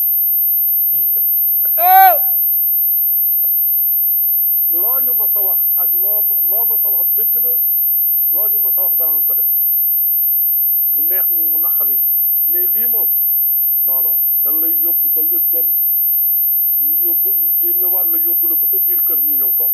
loo ñu ma sa wax ak loo ma loo ma sa wax dëgg la loo ñu ma sa wax danañ ko def mu neex ñi mu naqari ñi mais lii moom non non dañ lay yóbbu ba nga dem ñu yóbbu ñu génne war la yóbbu la ba sa biir kër ñu ñëw toog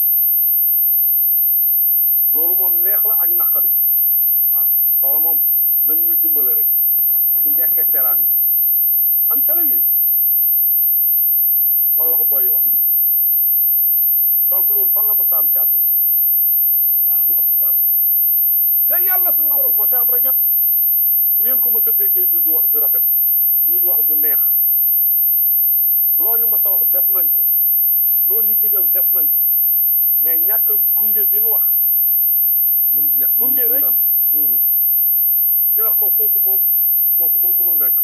loolu moom neex la ak naqari waaw loolu moom nañ ñu dimbale rek ci njekk ak teraanga am tele yi loolu la ko booy wax donc loolu fan la ko saam ci àdduna allahu akbar te yàlla sunu borom bu ma si am rek bu ngeen ko mës a déggee juuju wax ju rafet juuju wax ju neex loo ñu ma sa wax def nañ ko loo ñu digal def nañ ko mais ñàkk gunge bi nu wax mun ña Gunge mun rek. am ñu wax ko kooku moom kooku moom mënul nekk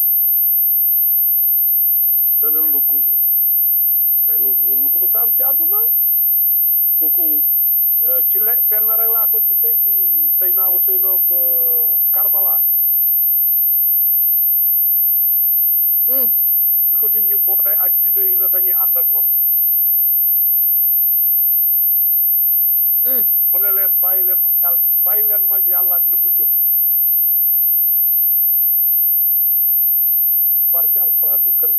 danañ la gunge mais loolu loolu lu ko mës a am ci àdduna kooku euh, ci le fenn rek laa ko gisee ci sëy naa ko sëy noog Karbala di ko nit ñi boole ak jinne yi ne dañuy ànd ak moom mu ne leen bàyyi leen mag yàlla bàyyi leen mag yàlla ak li mu jëf ci barke alxuraanu karim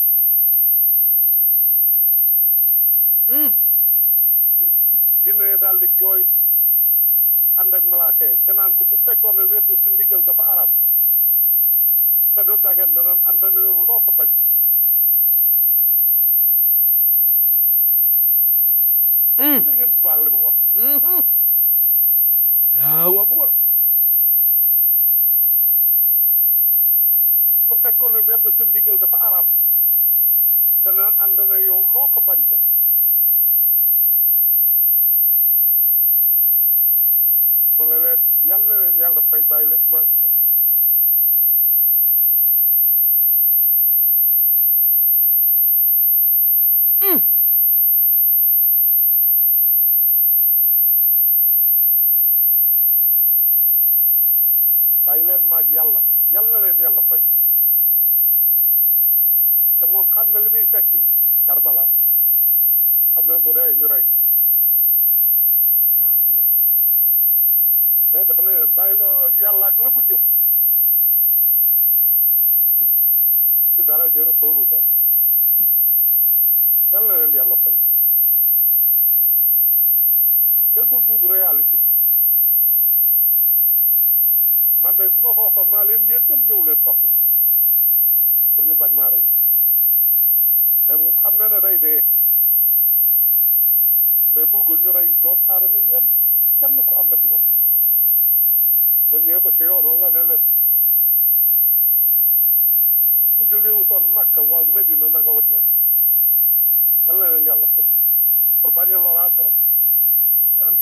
jinne yi daal di jooy ànd ak malaaka yi te naan ko bu fekkoon ne wedd si ndigal dafa aram te du dagan danañ ànd ak yow loo ko bañ dégg ngeen bu baax li mu wax allahu akbar su ko fekkoon ne wedd si ndigal dafa aram danañ ànd ak yow loo ko bañ bañ mu ne leen yàlla na leen yàlla fay bàyyi leen ma bàyyi leen maag yàlla yal na leen yàlla fay te moom xam na li muy fekki Karbala xam na bu dee ñu rey ko Allahu akbar mais dafa ne leen bàyyi la yàlla ak la bu jëf ci dara jë Rasulullah yal na leen yàlla fay déggul buubu réalité man de ku ma ko waxoon maa leen yéen ñëpp ñëw leen topp pour ñu bañ maa rey mais mu xam na ne day dee mais bëggul ñu rey doomu aadama yenn kenn ko ànd ak moom ba ñëwee ba ci yoon la ne leen ku jógee wutoon Makka waa Medina na nga wàññeeku yal na leen yàlla fay pour bañ a loraate rek ndeysaan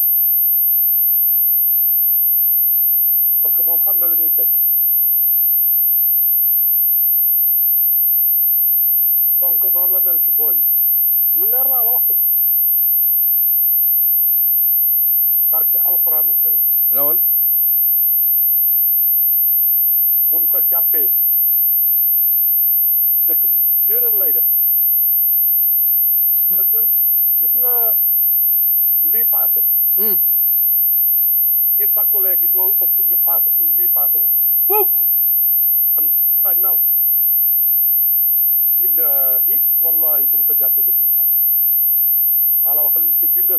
parce que moom xam na li muy fekk donc noonu la mel ci booy yi lu leer laa la wax de barke alxuraanu karim rawal mun ko jàppee dëkk bi jéeral lay def dëggal gis nga lii paase hum ñi takku léegi ñoo ëpp ñu paase lii paase woon buub am sañ naaw billahi wallahi buñ ko jàppee dëkk bi sàkk maa la wax liñ ci bindal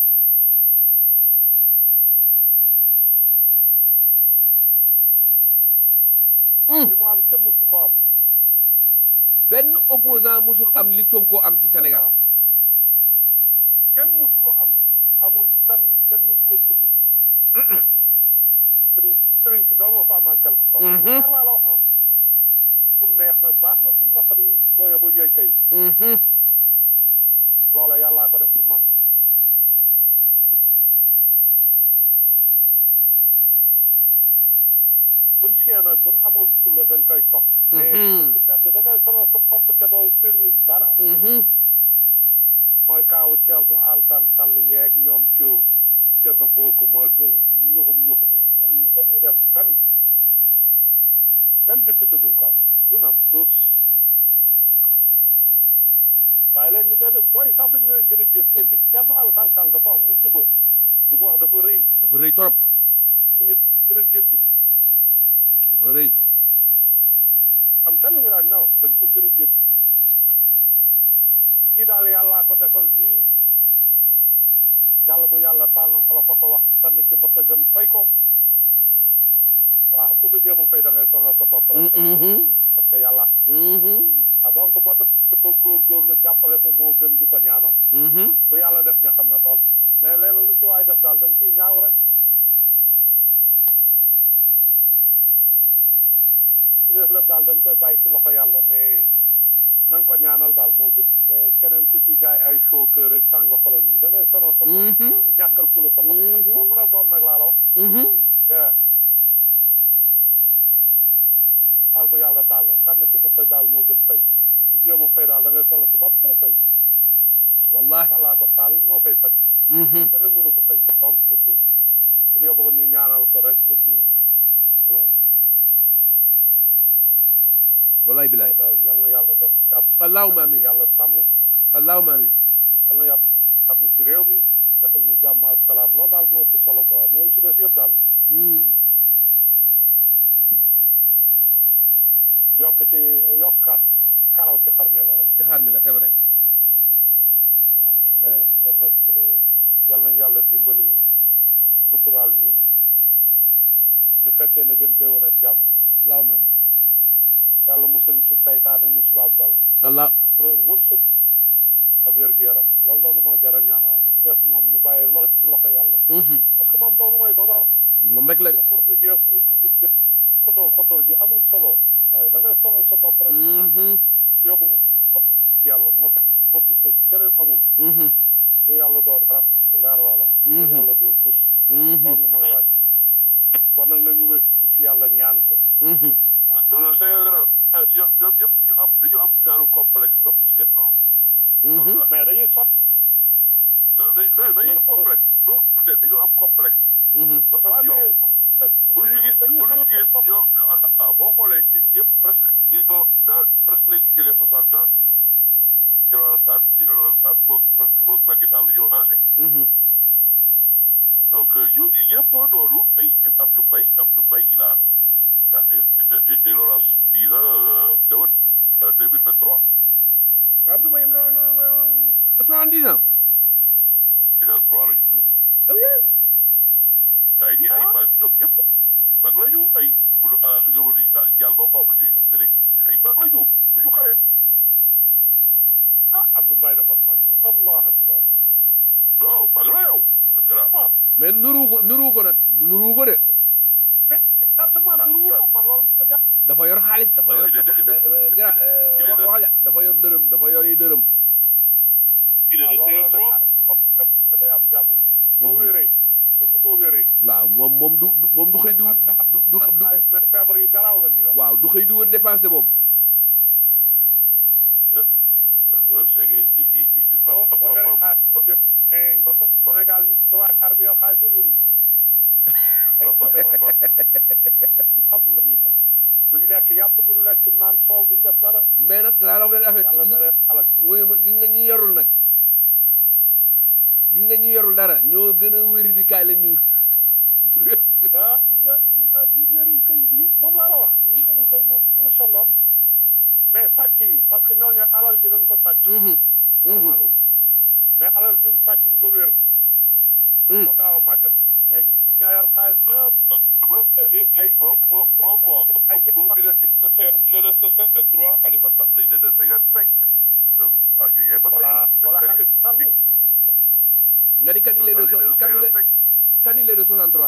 li mu am kenn musu ko am benn opposant musul am li Sonko am ci Sénégal kenn musu ko am amul kan kenn musu ko tudd sëriñ sëriñ si doo nga ko am en quelque sorte leer laa la wax ah kum neex na baax na kum naqari booye ba yooy kay Mhm. loola yàllaa ko def du man policier nag bu nu amoon fulla dañ koy topp mais Mhm. bedd da ngay sonal sa bopp ca doo service dara Mhm. mooy kaawu Thierno Alassane Sall yeeg ñoom ci Thierno Bocoum ak ñuxum ñuxum yi yooyu dañuy def benn benn député duñ ko am duñ am tous bàyyi leen ñu dee booy sax dañu leen gën a jëpp et puis Thierno Alassane Sall dafa wax musiba li mu wax dafa rëy dafa rëy torop ñu ñu gën a jëppi dafa rëy am telling you right now dañ ko gën a jëppi kii daal yàllaa ko defal nii yàlla bu yàlla taal na olof a ko wax sànni ci bët a gën fay ko waaw ku ko jéem a fay da ngay sonal sa bopp rek Mhm. parce que yàlla Mhm. ah donc boo def ko góorgóorlu jàppale ko moo gën di ko ñaanam Mhm. lu yàlla def nga xam ne lool mais leneen lu ci waay def daal dañ ciy ñaaw rek li ci def lépp daal dañ koy bàyyi ci loxo yàlla mais nañ ko ñaanal daal moo gën mais keneen ku ci jaay ay chauffeur rek tàng xolam yi da ngay sonal sa bopp Mhm. ñàkkal ku la sa bopp Mhm. moo mën a doon nag laa la wax Mhm. yeah. daal bu yàlla taal la sànni ci bopp daal moo gën fay ko ku ci jéem a fay daal da ngay sonal sa bopp kenn fay wallahi yàllaa ko taal moo koy faj Mhm. keneen mënu ko fay donc bu ñu yóbbu ñu ñaanal ko rek et puis non wallahi bilaay daal yal na yàlla def jàmm allahumma amin yàlla sàmm allahumma amin yal na yàlla sàmm ci réew mi defal ñu jàmm ak salaam loolu daal moo ëpp solo quoi mais si des yëpp daal Mhm. yokk ci yokk kar karaw ci xar mi la rek ci xaar mi la c'est vrai waaw kon nag kon nag eh, yal nañu yàlla dimbali suturaal ñi ñu fekkee na gën déwén ak jàmm allahumma amin yàlla musal ci saytaane musiba ak bala allah pour wërsëg ak wér-gu-yaram loolu dong moo jar a ñaanal li ci des moom ñu bàyyi lo ci loxo yàlla Mhm. parce que moom dong mooy dogal moom rek la de xurtu ji ak xut xut ji xotoor xotoor ji amul solo waaye da ngay sonal sa bopp rek Mhm. yóbbu mu yàlla moo fi moo fi sës keneen amul Mhm. lu yàlla doo dara lu leer waa la wax lu Mhm. yàlla doo tus Mhm. dong mooy waaj bon nag nañu wékk ci yàlla ñaan ko Mhm. non non c'est vrai ñoom ñoom ñëpp dañu am dañu am genre complexe topp ci gannaaw. Mhm. mais dañuy sot dañu dañu dañu am complexe loolu su dee dañu am complexe. Mhm. parce waaw que yow mais bu ñu gis bu ñu gis yow ah boo xoolee ci yëpp presque ils ont dans presque léegi ñu jógee soixante ans ci loolu sant ci loolu sant boog presque boog Macky Sall ñëw naa se donc yooyu yëpp noonu ay Abdou Mbaye Abdou Mbaye il a il aura soixante-dix ans déwén deux mille vingt trois Abdou Mbaye non non soixante-dix ans deux mille trois la ñu tudd ah oui ay di ay mag ñoom yëpp ay mag la ñu ay gudu ah ngëbalu jàll ba xaw ma ñuy Sénégal ay mag la ñu bu ñu xale ah Abdou Mbaye da bon mag la allah akbar non mag la yow grand waaw mais nuru ko nuru ko nag nuru ko de mais exactement duru ko man loolu ma jàpp dafa yor xaalis dafa yor il est- dafa il est- da- gra il est wax de- wax ja dafa yor dërëm dafa yor yi dërëm il est waaw de loolu CR3 nag bopp day am jàmm moom boo wéree surtout boo wéree waaw moom moom du du- moom du xëy di wut du du du du mais feebar yi garaaw la ñuy wax waaw du xëy di wër dépensé moom c'est que il il il boo boo yoree xaalis mais Sénégal ñu trois quarts bi yor xaalis yu wéruñu ay xam la ñuy def duñu lekk yàpp duñu lekk naan soow duñu def dara mais nag laa la wax benn affaire yàlla gis da leen alak wuy ma gis nga ñi yorul nag gis nga ñi yorul dara ñoo gën a wéri di kaay leen ñu ah ñu wéru kay ñu moom laa la wax ñu wéru kay moom macha allah mais sàcc yi parce que ñooñu alal ji dañ ko sàcc normalul mais alal jum sàcc nga wér moo gaaw a màgg léegi ñaa yor xaalis ñëpp ay bon bon bon bon bon il est il est de cinquante-trois Khalifa Sall il est de cinquante-cinq donc ah yooyu yëpp voilà voilà xaalis sàll nga di kan il est de so kan il est kan il est de 63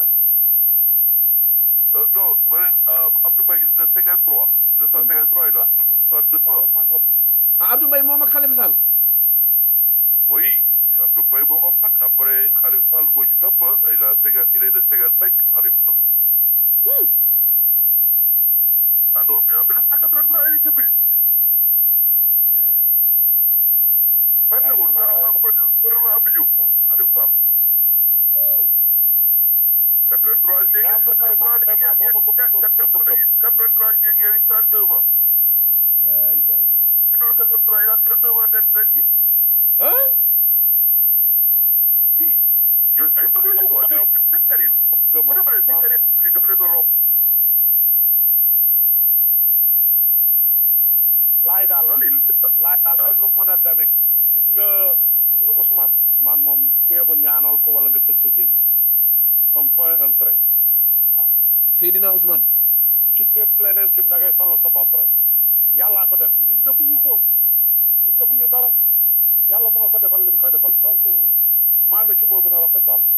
non ma ne Abdou Mbaye il est de cinquante-trois il est de cinquante-trois il a soixante-deux ans mag la ah Abdou Mbaye moom ak Khalifa Sall oui Abdou Mbaye moo ko mag après Khalifa Sall moo ci topp il a cinquante il est de cinquante-cinq Khalifa Sall ah non mais en 1983 il était ministre. Fàtte wul sax gouvernement Abdou Diouf Khalifa Sall. 83 léegi Mais Abdou Mbaye moom vraiment boo ma ko 83 léegi yaa ngi 32 ans. ci loolu 83 il a 32 ans tête tête ji. ah si yooyu ay bëgg la ñu quoi cette année bu defaree cette année tuuti daf leen doon romb. laay daal loolu il laay daal ak nu mu mën a demee gis nga gis nga Ousmane Ousmane moom ku yebu ñaanal ko wala nga tëj sa génn un point un trait Seydina Ousmane ku ci tépp leneen tim da ngay solo sa bopp rek yàllaa ko def ñun defuñu ko ñun defuñu dara yàlla moo ko defal li mu koy defal donc maanu ci moo gën a rafet daal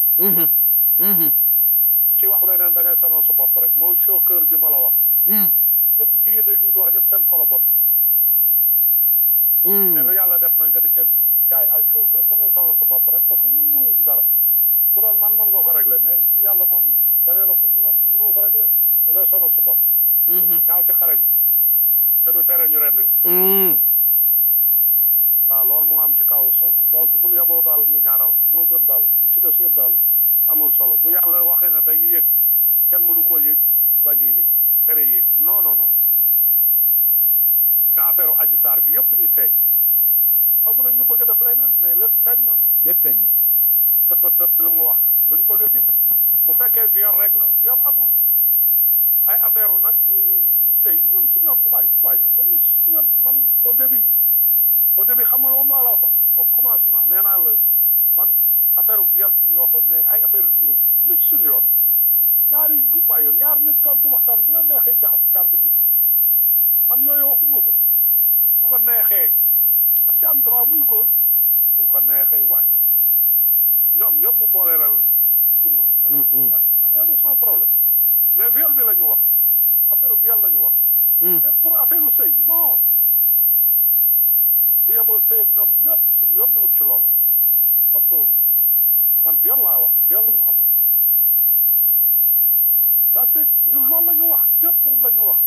ku ci wax leneen da ngay sonal sa bopp rek mooy chauffeur bi ma la wax ñëpp ñi ngi dégg ñu wax ñëpp seen kolo bon mais lu yàlla def na nga di kenn jaay ay chauffeur da ngay sonal sa bopp rek parce que ñun mënuñu si dara bu doon man mën nga ko régler mais yàlla moom keneen la ku man mënu ko régler da ngay sonal sa bopp ñaaw ci xare bi te du tere ñu rendi waaw loolu moo am ci kaw Sonko donc mun yeboo daal ñu ñaanal ko moo gën daal li ci des yëpp daal amul solo bu yàlla waxee ne day yéeg kenn mënu koo yéeg bañ a yéeg tere yéeg non non non parce que affaire aji saar bi yëpp ñu feeñ xaw ma na ñu bëgg a def leneen mais lépp feeñ na lépp feeñ na nga docteur bi lu mu wax luñ bëgg a ti bu fekkee viol rek la viol amul ay affaire nag sëy ñun suñu yoon waay waay yow dañu suñu yoon man au début au début xam nga moom laa la waxoon au commencement nee naa la man affaire viol bi ñuy waxoon mais ay affaire li aussi lu ci suñu yoon ñaari waay yow ñaar ñu toog di waxtaan bu la neexee jaxas carte bi man yooyu waxuma ko bu ko neexee daf ci am droit muy góor bu ko neexee waay yow ñoom ñëpp mu boole ral duma dama waay man yow de sans problème mais viol bi la ñu wax affaire viol la ñu wax mais pour affaire u sëy non bu yeboo sëy ak ñoom ñëpp suñu yoon newut ci loola toppatoowuñu ko man viol laa wax viol mu amul daa c'est ñun loolu la ñu wax ñëpp moom la ñu wax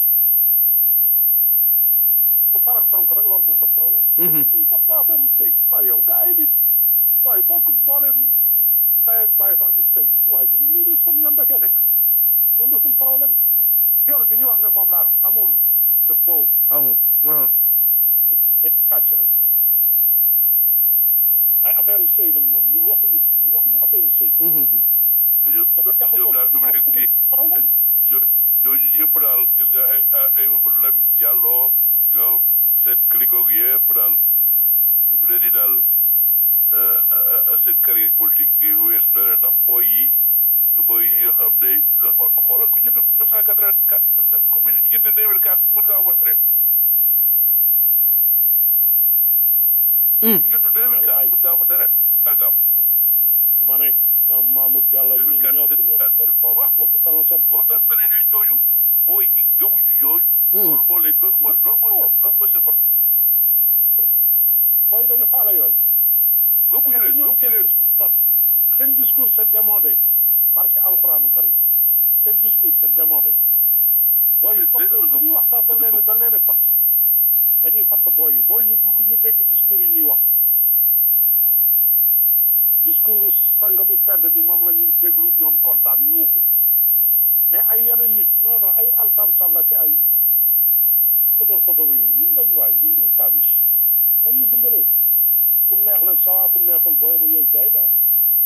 bu farak sonk rek loolu mooy sa problème ñu toppatoo affaire u sëy waaye yow gaa yi nit waaye bokk boo leen ndey ak bàyyi sax di sëy waaye lii di son yoon da cee nekk loolu suñu problème viol bi ñuy wax ne moom laa amul te foofu amul ah ay kàcc rek ay affaire sëy nag moom ñu waxuñu ko ñu waxuñu affaire sëy dafa jaxasoo ñoom daal fi mu nekk nii problème yo- yooyu yëpp daal gis nga ay ay Mamadou Lamine Diallo ñoom seen cliquot yëpp daal fi mu ne nii daal seen carrière politique bi weesu na leen ndax booy yi booy yi nga xam ne xoolal ku jënd neuf cent quatre-vingt-quatre ku mu jënd deux mille quatre mën ngaa voté ren ku jënd deux mille quatre mën ngaa voté ren tàngam ma ne ñoom Mamour Diallo ñi ñëpp ñëpp waaw talon seen boo tax mel ne ñooñu booy yi gëmuñu yooyu loolu moo leen loolu mooy loolu mooy loolu mooy seen problème booy dañu faale yooyu gëmuñu leen ñoom gëmuñu seen leen discours seen discours c'est démodé marqué alxuraanu karim seen discours c'est démodé booy yi Dé- dé- fatt bu ñuy wax sax dañ leen dañ leen fatt dañuy fatt booy yi booy yi bëgg ñu dégg discours yi ñuy wax waaw discours sang bu tedd bi moom la ñuy déglu ñoom kontaan yuuxu mais ay yeneen nit non non ay alsan sàlla ki ay xotor xotor yi ñun dañu waay ñun di kabish nañ ñu dimbalee kum neex nag sawa kum neexul booy ba yooyu kay non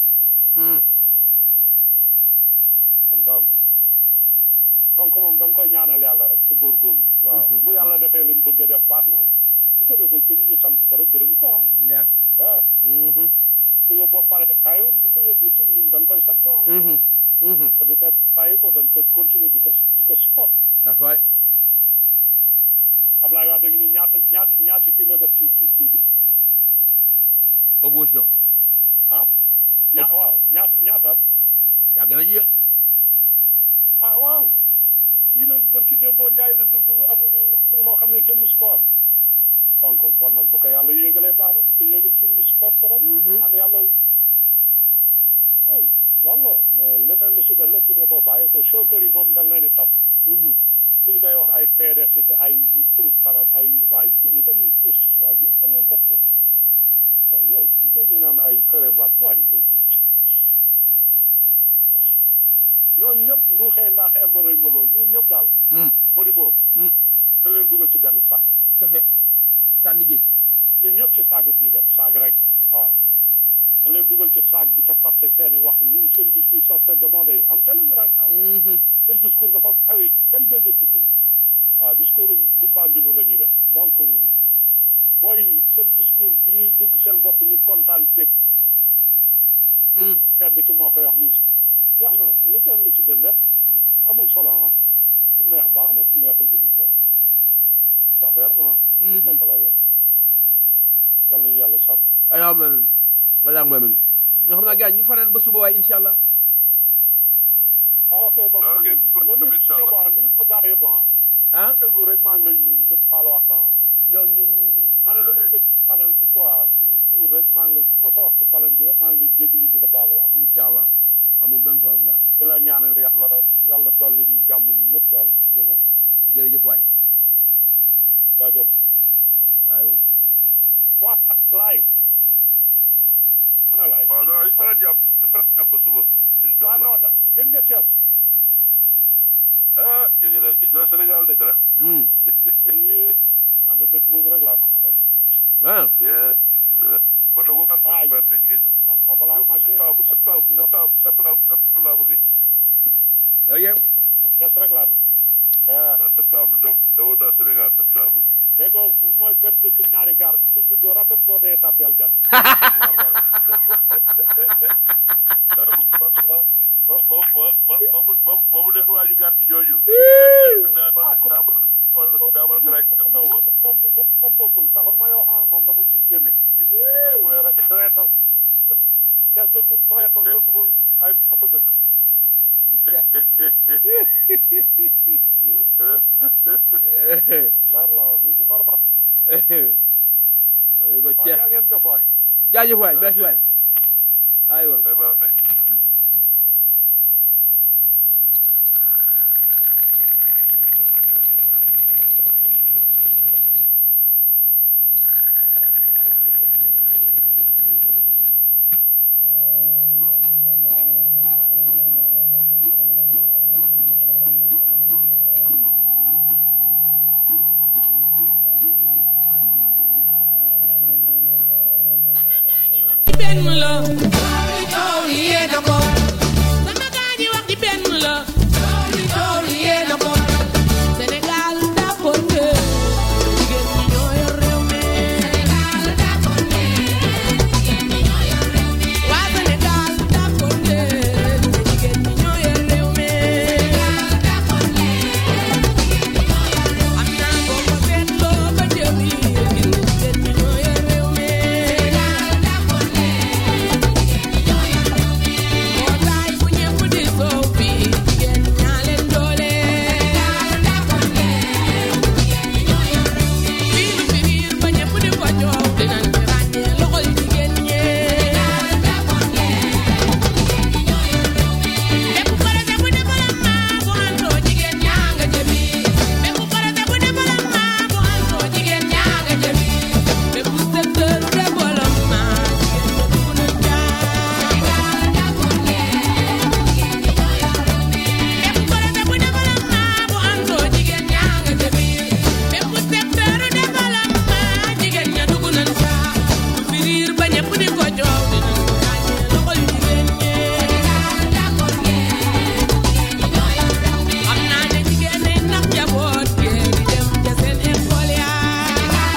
am daan donc moom dañ koy ñaanal yàlla rek ci góorgóorlu waaw bu yàlla defee li mu bëgg a def baax na bu ko deful ci ñu sant ko rek gërëm ko ah ja waaw bu ko yóbboo pare xayoon bu ko yóbbu tim ñun dañ koy sant ah te du te bàyyi ko dañ ko continuer di ko di ko support that's right Ablaye wax dañu ni ñaata ñaata ñaata kii la def ci ci kii bi opposition ah ñaa waaw ñaata ñaata yàgg na ci yéen ah waaw kii nag barki démboo Njaay la dugg am li loo xam ne kenn musu ko am donc bon nag bu ko yàlla yéegalee baax na bu ko yéegal suñu support ko rek naan yàlla ay loolu la mais leneen li si def lépp bu ne boo bàyyi ko chauffeur yi moom dañ leen di topp ñu ngi koy wax ay PDS ki ay xurub xarab ay waay ñi dañuy tus waay ñi dañ leen topp waaw yow ñu dégg naan ay këram waat waay ñooñu ñëpp nduuxee ndax emarëy maloo ñun ñëpp daal moo di boobu na leen dugal ci benn saag kese sànni géej ñun ñëpp ci saag la ñuy dem saag rek waaw na leen dugal ci saag bi ca fàtte seeni wax ñun seen discours sax c'est demandé am télé bi raaj naa seen discours dafa xawi kenn déggatu ko waaw discours gumbaambilu la ñuy def donc booy seen discours bi ñuy dugg seen bopp ñu kontaan bég tedd ki moo koy wax muy jeex na li ci li ci gën lépp amul solo ah ku neex baax na ku neexul jëm bon sa affaire na foofu la yem yal nañu yàlla sàmm ayaa ma ayaa ma nga xam naa gars ñu fanaan ba suba waaye incha allah ah ok bon Ok, loolu incha allah. bon ni ko gaa yëpp ah ah déglu rek maa ngi lay nuyu de baal wax ah ñoo ñu ma ne dama dégg panel bi quoi ku kiiwul rek maa ngi lay ku ma sa wax ci panel bi rek maa ngi lay jégalu di la baal wax incha allah amul benn problème gars di la ñaanal yàlla yàlla dolli ñu jàmm ñu ñëpp daal you know jërëjëf waay jaajëf aywa waa laay ana laay waaw non faral jàpp faral jàpp ba suba. waaw non da gën nga Thiès ah jërëjëf la jërëjëf la Sénégal dëgg la. yii man de dëkk boobu rek laa namm leen ah ba doog a Ah, am te jigéen ñi. man foofu laa màggee septembre septembre septembre septembre septembre laa bëgg ok Thiès rek laa namm ah a septembre da dawoon naa Sénégal septembre. déggoo fu mooy benn dëkk ñaari gaar ku ko juddoo rafet boo dee tàbbi aljanna ba ba ba ba mu ba ba mu def waaju gàtt jooju. daamal daamal daamal garaaj ca taw ba. moom moom bokkul taxul may wax ah moom dama ciy génne bu koy mooy rek traiteur Thiès dëkku traiteur dëkku fa ay dafa dëkk leer la wax mi ngi normal ñu ko waaw ceex yaa ngeen jëf waay jaajëf waay merci waay aywa Bye bye. benn la coow li yéen a ko sama gaa ñi wax ji benn la coow li yéen a ko Sénégal d'accord ne jigéen ñi ñoo yor réew mi waa Sénégal d'accord ne jigéen ñi ñoo yor réew mi am naa boo ko seetloo ba jëm yi jigéen ñi ñoo yor réew mi mbootaay bu ñëpp di soow fii jigéen ñaa leen doole fii lu fi riir ba ñëpp di ko coow dinañ ci ràññee loxol jigéen ñee bépp projet bu développement bu àndoo jigéen ñaa nga ca biir bépp projet bu développement bu àndoo jigéen ñaa nga ca biir bépp secteur développement jigéen ña dugg nañ ca bépp projet bu développement bu àndoo jigéen ñaa nga ca biir bépp secteur développement jigéen ña dugg nañ ca lu fi riir ba ñëpp di ko coow dinañ ko ràññee loxol jigéen ñee xam naa ne jigéen ñi ndax jaboot gee di dem ca seen école yaa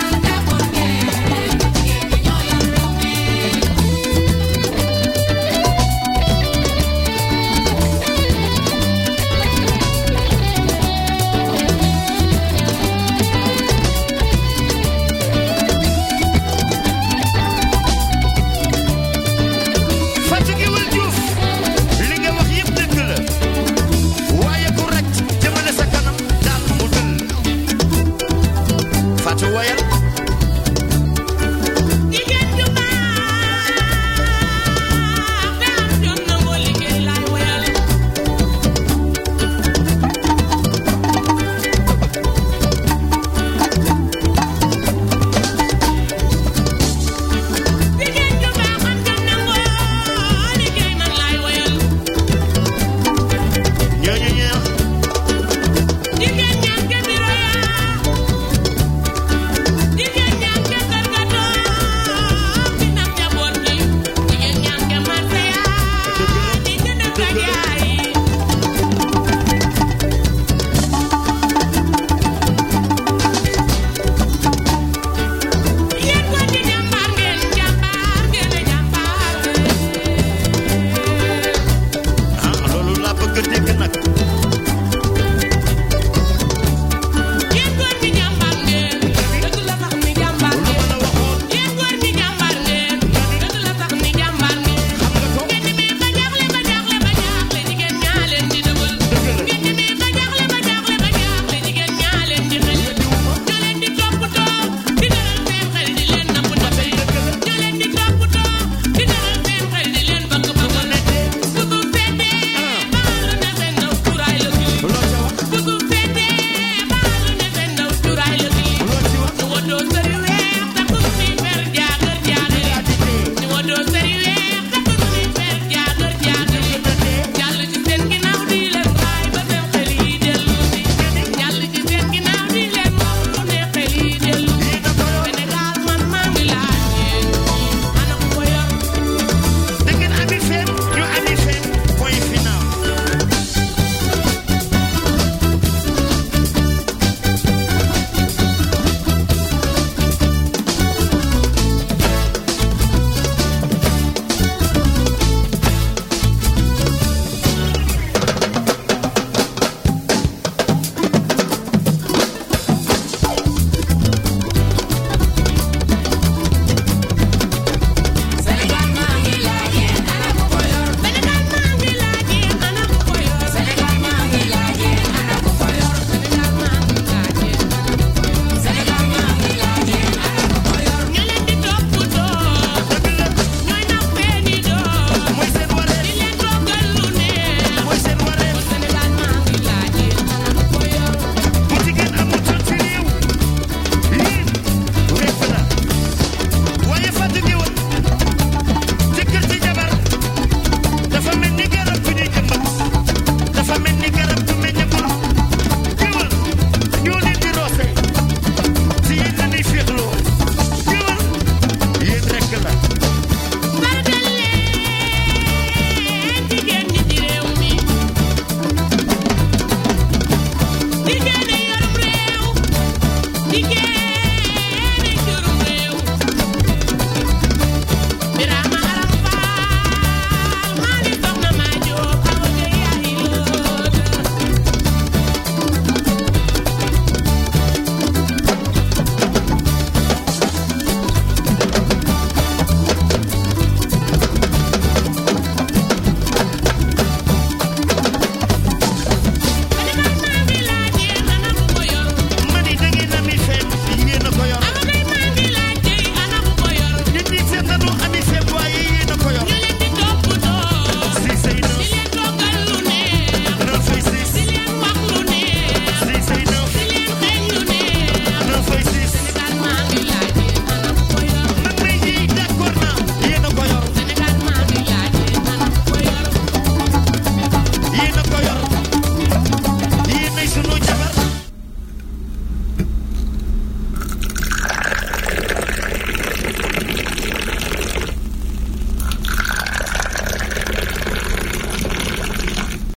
Fatou Guewel Diouf li nga wax yëpp dëgg la waaye ku rek jëmale sa kanam daal mu dëll Fatou wayal